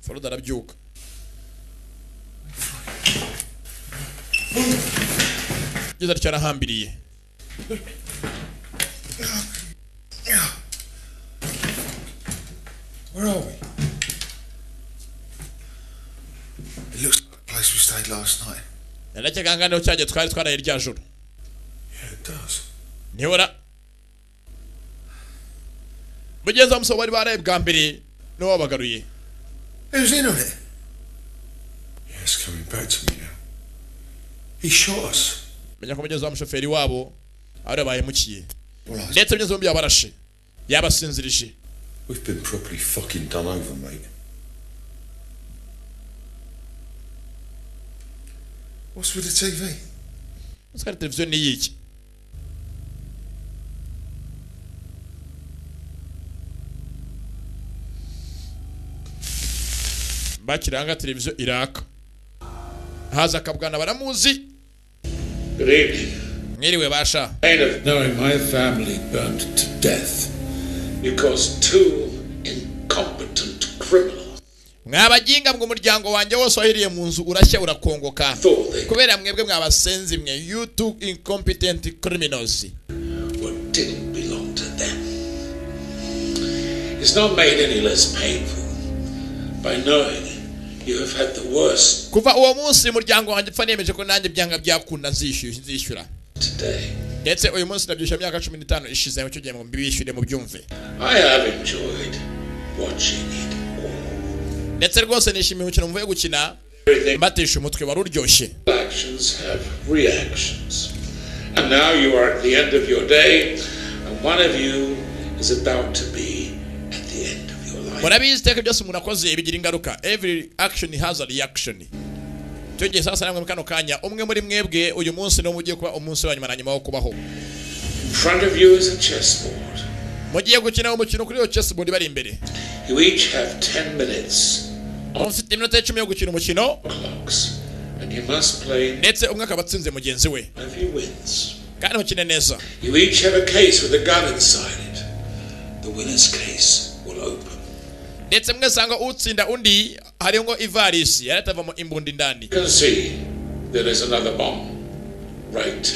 Frode arabyuka ngeze atyo arahambiriye Where are we? It looks like the place we stayed last night. naracyaganira niho cyagiye twari twaraye rya joro Yeah, it does. ntibura mugenzi wa musobo bari baraye bwa mbere niwe wabagaruye Who's in on it? Yeah, it's coming back to me now. He shot us. menya ko mugenzi wa mushoferi wabo ari bahemukiye Well, I- ndetse mugenzi bombi yabarashe yabasinzirije We've been properly fucking done over, mate. What's with the TV? Ese kandi televiziyo ni iyiki bakiranga televiziyo iraka haza akabwana baramuzi good evening. mwiriwe basha Pain of knowing my family burnt to death because two incompetent criminals mwabajinga mwe umuryango wanjye wose wahiriye mu nzu urashya urakongoka thought they kubera mwebwe mwabasenzi mwe you two incompetent criminals what didn't belong to them. is not made any less painful by knowing you have had the worst kuva uwo munsi umuryango wanjye upfa nemeje ko nanjye byanga byakunda nzishyuye nzishyura today. ndetse uyu munsi ndabyishyura imyaka cumi n'itanu ishize mucyo gihe ngo mbibishyure mubyumve I have enjoyed watching it ndetse rwose nishimiye umukino muvuye gukina mbatesha umutwe wari uryoshye all. Actions have reactions. And now you are at the end of your day, and one of you is about to be at the end of your life. murabizi iteka byose umuntu akoze bigira ingaruka every action has a reaction icyo gihe sasa namwe mu kano kanya umwe muri mwebwe uyu munsi niwo mugiye kuba umunsi wa nyuma na nyuma wo kubaho In front of you is a chessboard. mugiye gukina umukino kuri iyo chessboard bari imbere You each have 10 minutes mufite iminota icumi yo gukina umukino clocks, and you must play ndetse umwe akaba atsinze mugenzi we one of you wins. kandi mukine neza You each have a case with a gun inside it. The winner's case will open. ndetse mwe sanga utsinda undi hariho ngo ivarisi yari atavamo imbundi indani You can see there is another bomb right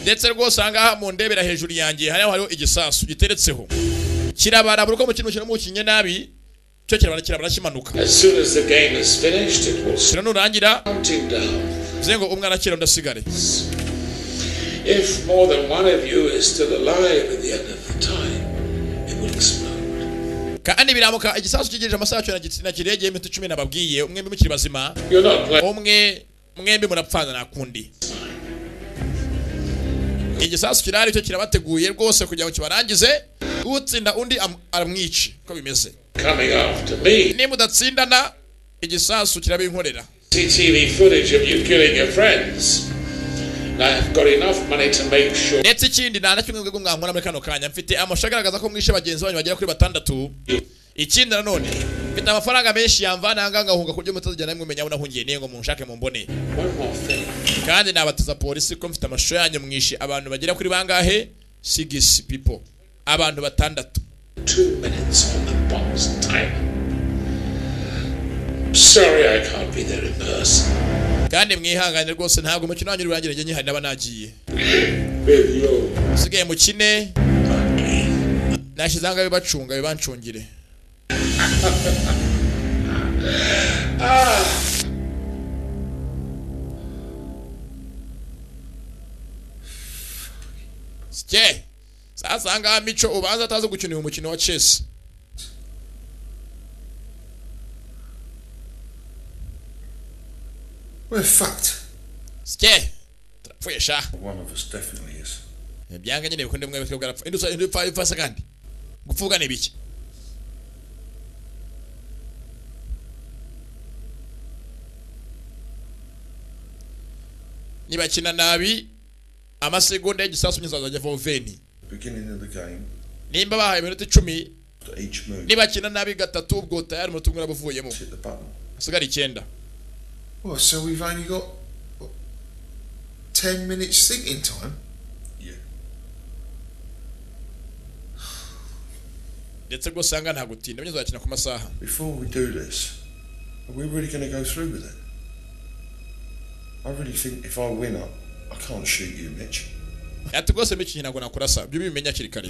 ndetse rwose ahangaha mu ndebera hejuru yanjye hariho hariho igisasu giteretseho kirabarabura uko mukino mukino mukinye nabi cyo kirabara kirabara kimanuka As soon as the game is finished, it will start kino nurangira counting down. bivuze ngo umwe arakira undi asigare If more than one of you is still alive at the end of the time, it will explode. kandi biramuka igisasu kigejeje amasaha cyo na kiregeye iminota icumi nababwiye umwembi mukiri bazima You're not playing. umwe mwembi murapfana nakundi igisasu kirari cyo kirabateguye rwose kugira ngo kibarangize utsinda undi am- aramwice uko bimeze Coming after me, niba udatsindana igisasu kirabinkorera CTV footage of you killing your friends. And I have got enough money to make sure ndetse ikindi nta na kimwe mwebwe mwankora muri kano kanya mfite amashusho agaragaza ko mwishe bagenzi banyu bagera kuri batandatu ikindi nanone mfite amafaranga menshi yamvana ahangaha ngahunga ku buryo mutazigera namwe mumenya aho nahungiye niyo ngo munshake mumbone one more thing. kandi nabatiza polisi ko mfite amashusho yanyu mwishe abantu bagera kuri bangahe sigisi pipo abantu batandatu Two minutes on the bomb's timer. Sorry I can't be there in person kandi mwihangane rwose ntabwo umukino wanyu urangira njye nyihari naba nagiye with you. usigaye mukine nashyize ahangaha bibacunga bibancungire sike sasa ahangaha mico ubanza atazi gukinira umukino wa chess We're fucked. sike turapfuye sha One of us definitely is. byanga nyine bikunde mwe bitwe bwarapfa indi usa- indi upfa upfa se kandi gupfuga ni biki nibakina nabi amasegonda y'igisasu nyinshi azajya avaho veni Beginning of the game, nimba bahaye iminota icumi after each move, nibakina nabi gatatu ubwo tayari umunota umwe uraba uvuyemo hit the button. hasigara icyenda Well, so we've only got what, ten minutes thinking time. Yeah. ndetse rwose usanga nta gutinda byo uzakina ku masaha Before we do this, are we really going to go through with it? I really think if I win up, I can't shoot you, Mitch. ati rwose mikino ntabwo nakurasa byo bimenya hakiri kare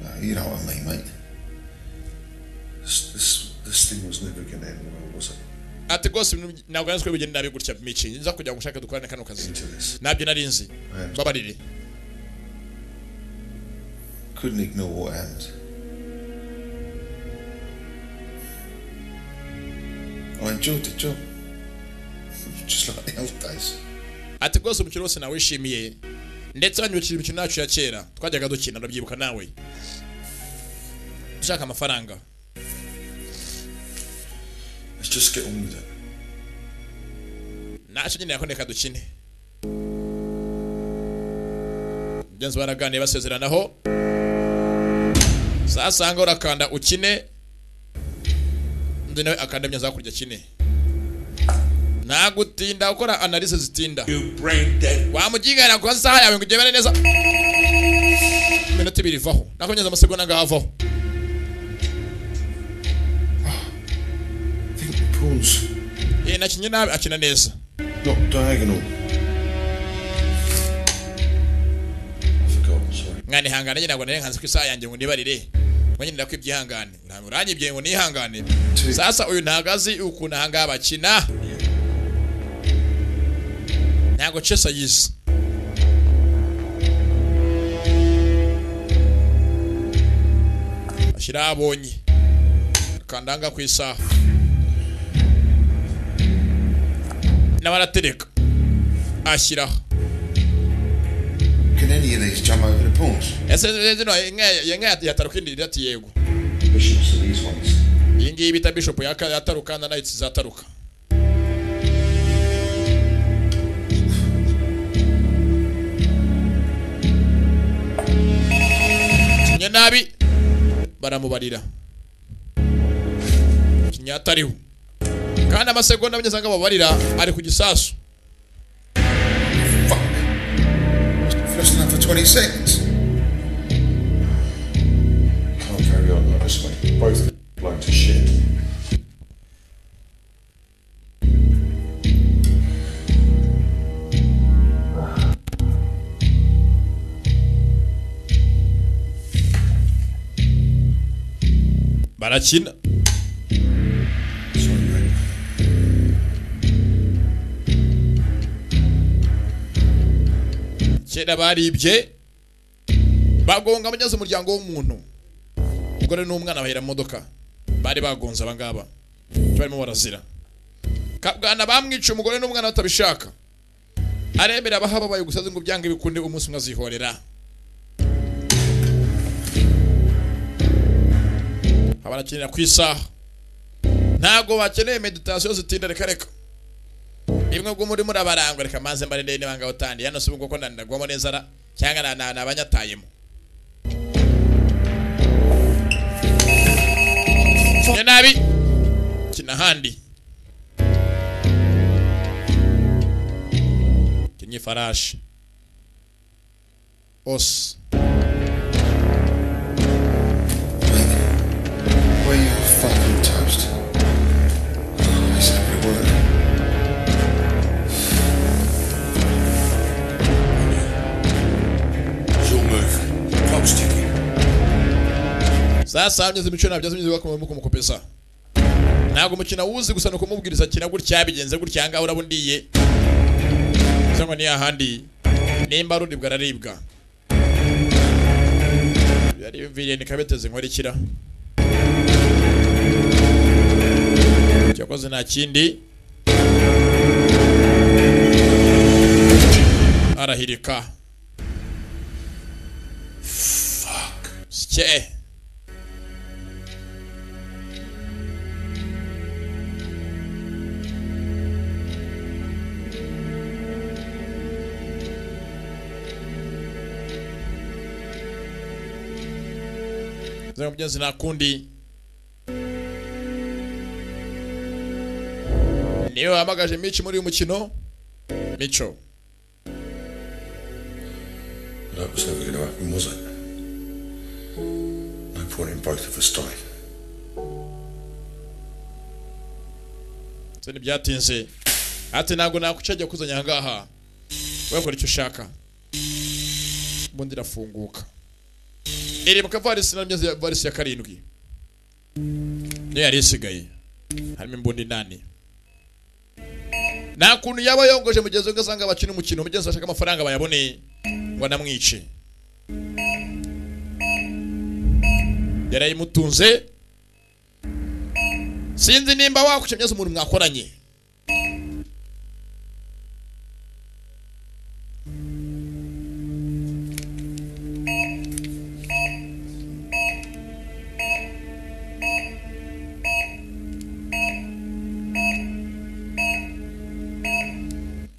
No, you know what I mean, mate. This, this, this thing was never going to end well, was it? ati rwose ibintu ntabwo nzi ko bigenda nabi gutya mici nza kugira ngo ushake dukorane kano kazi Into this. ntabyo nari nzi I mbabarire Couldn't ignore what happened. I enjoyed the job, just like the old days. ati rwose umukino wose nawishimiye ndetse banyibukije imikino yacu ya kera twajyaga dukina urabyibuka nawe ushaka amafaranga Let's just get on with it. ntacyo nyine yakondeka dukine mugenzi baraganiye basezeranaho sasanga urakanda ukine undi nawe akanda myanzuro hakurya akine nta gutinda gukora analize zitinda You brain dead. wamugigana ku isaha yawe ngo ugemere neza iminota ibiri ivaho nako neza amasegonda ngaho avaho I think the pawn's Eh, nakinye nabi akina neza not diagonal. I forgot, sorry. mwana ihangane nyine ntabwo nari nkanze ku isaha yanjye ngo nibarire mwanyine ko ibyihangane uranyibye ngo nihangane sasa uyu ntabwo azi ukuntu aha ngaha bakina ntabwo cesa yize ashyiraho abonye akandanga ku isaha n'abaratereka ashyiraho Can any of these jump over the pawns? ese zino inka yataruka indi ati yego Bishops are these ones. iyi ngiyi bita bishop yaka- yataruka na nayitsi zataruka kimwe nabi baramubarira kimwe atariho kandi amasegonda abageze aho babarira ari ku gisasu First enough for 20 seconds. Can't carry on like this, mate. Both blown to shit. barakina kera baribye bagonga abageze umuryango w'umuntu umugore n'umwana bahera mu modoka bari bagonze abangaba barimo barazira kabwana bamwica umugore n'umwana batabishaka aremera abahababaye gusaza ngo byange bikunde umunsi umwe azihorera abarakinira ku isaha ntabwo bakeneye meditasiyo zitinda reka reka rimwe ubwo muri murabarangwa reka maze mbarinde niba ngaho utandi hano si ubwo ko nanagwamo n'inzara cyangwa na- na- nabanyatayemo Kimwe nabi kina ahandi kinnye ifarashi os Where you fucking toast? Oh, it's not gonna work. Your move. Clock's ticking. sasa hameze imico nabyo azimize bakomeye kumukopesa ntabwo umukino wuzi gusa ni ukumubwiriza kina gutya bigenze gutya ahangaha uraba undiye cyangwa ni ahandi nimba aruribwa araribwa yari yumviriye nikabeteze inkorikira cyakoze nta kindi arahirika sikeye zero mjenzi na kundi niwe wahamagaje mici muri uyu mukino mico That was never going to happen, was it? No point in both of us dying. se ntibyatinze ati ntabwo nakucagiye kuzanya aha ngaha wakora icyo ushaka ubundi irafunguka iri mu kavarisi na myenzi ya varisi ya karindwi niyo yari isigaye harimo imbunda inani nta kuntu yaba yongoje mugenzi we ngo asange abakina umukino umugenzi we ashaka amafaranga bayabone ngo anamwice yarayimutunze sinzi nimba wakucemyeza umuntu mwakoranye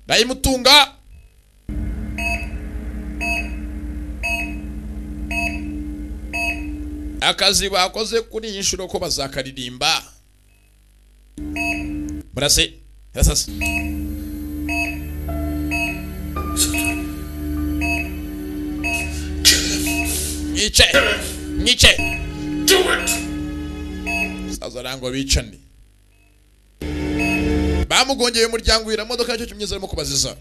ndayimutunga akazi bakoze kuri iyi nshuro ko bazakaririmba murase yarasase mwice mwice saza arango bicane bamugongeye umuryango wira modoka nicyo kimyiza arimo kubaziza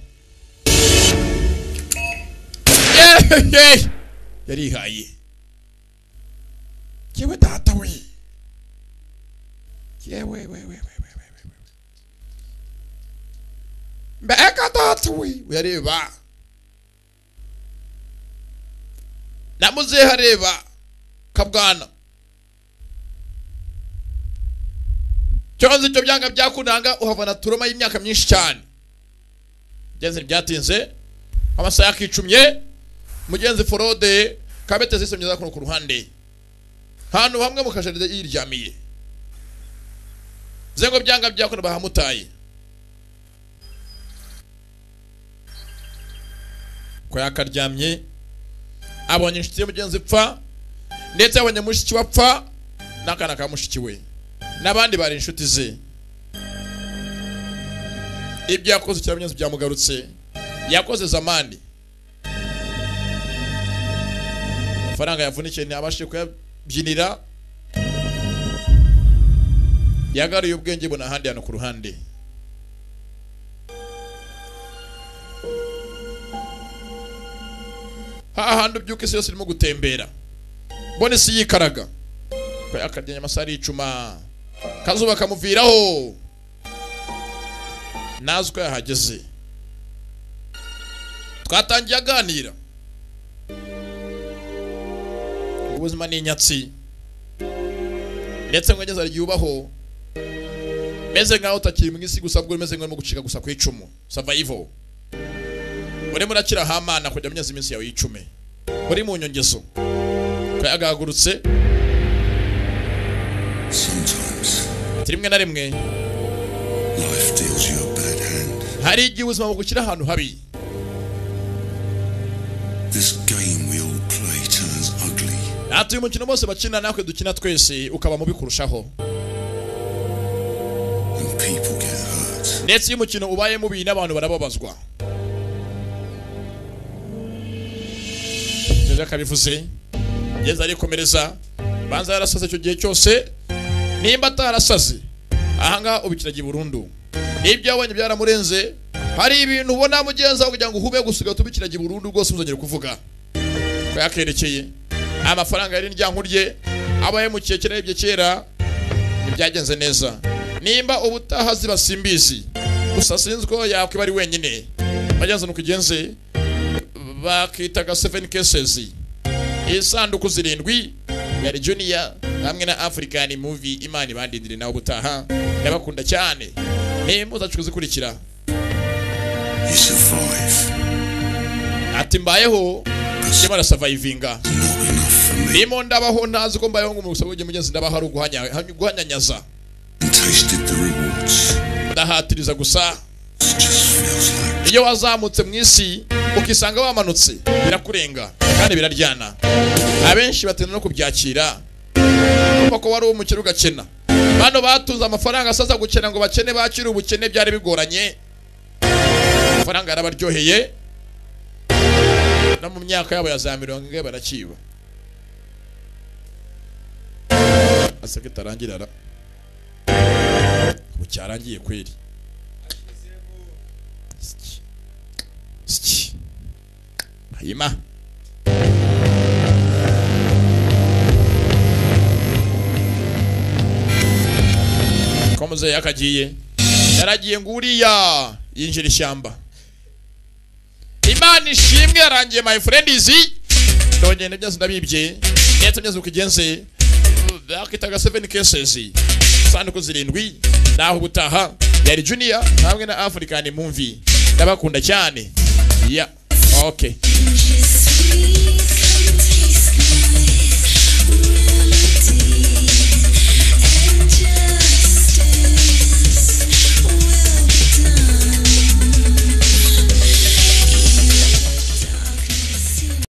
yarihaye yewe data we yewe we we we we we we mbega data we uyareba namuzeho areba kabwana cyonzi ibyo byanga byakunanga uhavana turoma y'imyaka myinshi cyane byenze ntibyatinze amasaha yakicumye mugenzi forode kabete zisomye za kuno ku ruhande hantu hamwe mu kajaride yiryamiye zengo byanga byakuna bahamutaye ko yakaryamye abonye inshuti y'umugenzi pfa ndetse abonye mushiki we apfa n'akana ka mushiki we n'abandi bari inshuti ze ibyo yakoze cyangwa byamugarutse yakoze zamandi amafaranga yavunikiye ntiyabashije kuyabyinira yagaruye ubwenge buna ahandi hano ku ruhande hahandi ubyuka isi yose irimo gutembera mbona isi yikaraga akaryanya amasaha aricuma kazuba kamuviraho nazi uko yahageze twatangiye aganira ubuzima ni inyatsi ndetse mwegeze igihe ubaho meze nkaho utakiri mu isi gusa bwo umeze nk'urimo gucika gusa ku icumu savayivo urimo urakira hamana kujya amezi iminsi yawe y'icume uri mu nyongezo kayagagurutse ati rimwe na rimwe hari igihe ubuzima bugushyira ahantu habi ati uyu mukino bose bakina natwe dukina twese ukaba mubi kurushaho ndetse iyo umukino ubaye mubi n'abantu barababazwa neza akabivuze ngeze arikomereza banza yarasaze icyo gihe cyose nimba atarasaze ahangaha ubikiragiye burundu n'ibyo yabonye byaramurenze hari ibintu ubona mugenzi wawe kugira ngo uhube gusiga tubikiragiye burundu rwose uzongere kuvuga ko yakerekeye amafaranga yari indyango rye aba yamukiye kera yibye kera ntibyagenze neza nimba ubutaha ziba simbizi gusa sinzi ko yakwiba ari wenyine bagenzi nuko ugenze bakitaga seven cases isanduku zirindwi yari junior hamwe na african movie imana ibandindire nawe ubutaha ndabakunda cyane nimpuza kuzikurikira ati mbayeho ndimo arasavayivinga ndimo ndabaho ntazi ko mbayeho ngo umusabo w'ugiye mugenzi ndabaho ari uguhanya- guhanyanyaza ndahatiriza gusa iyo wazamutse mu isi ukisanga wamanutse birakurenga kandi biraryana abenshi batinda no kubyakira kumva ko wari uwo mu kiruga kena bano batunze amafaranga asaza gukena ngo bakene bakire ubukene byari bigoranye amafaranga yarabaryoheye no mu myaka yabo ya za mirongo ine barakiba asabwe itarangira ra ubu cyarangiye kweri Siki. Siki. hanyuma ko muzehe yakagiye yaragiye ngo uriya yinjira ishyamba imana ishimwe yarangiye my friend izi ndongera byose ndabibye ndetse byose uko igenze bakitaga seven cases sanduku zirindwi naho ubutaha yari junior hamwe na african mumvi ndabakunda cyane ya okay She's sweet.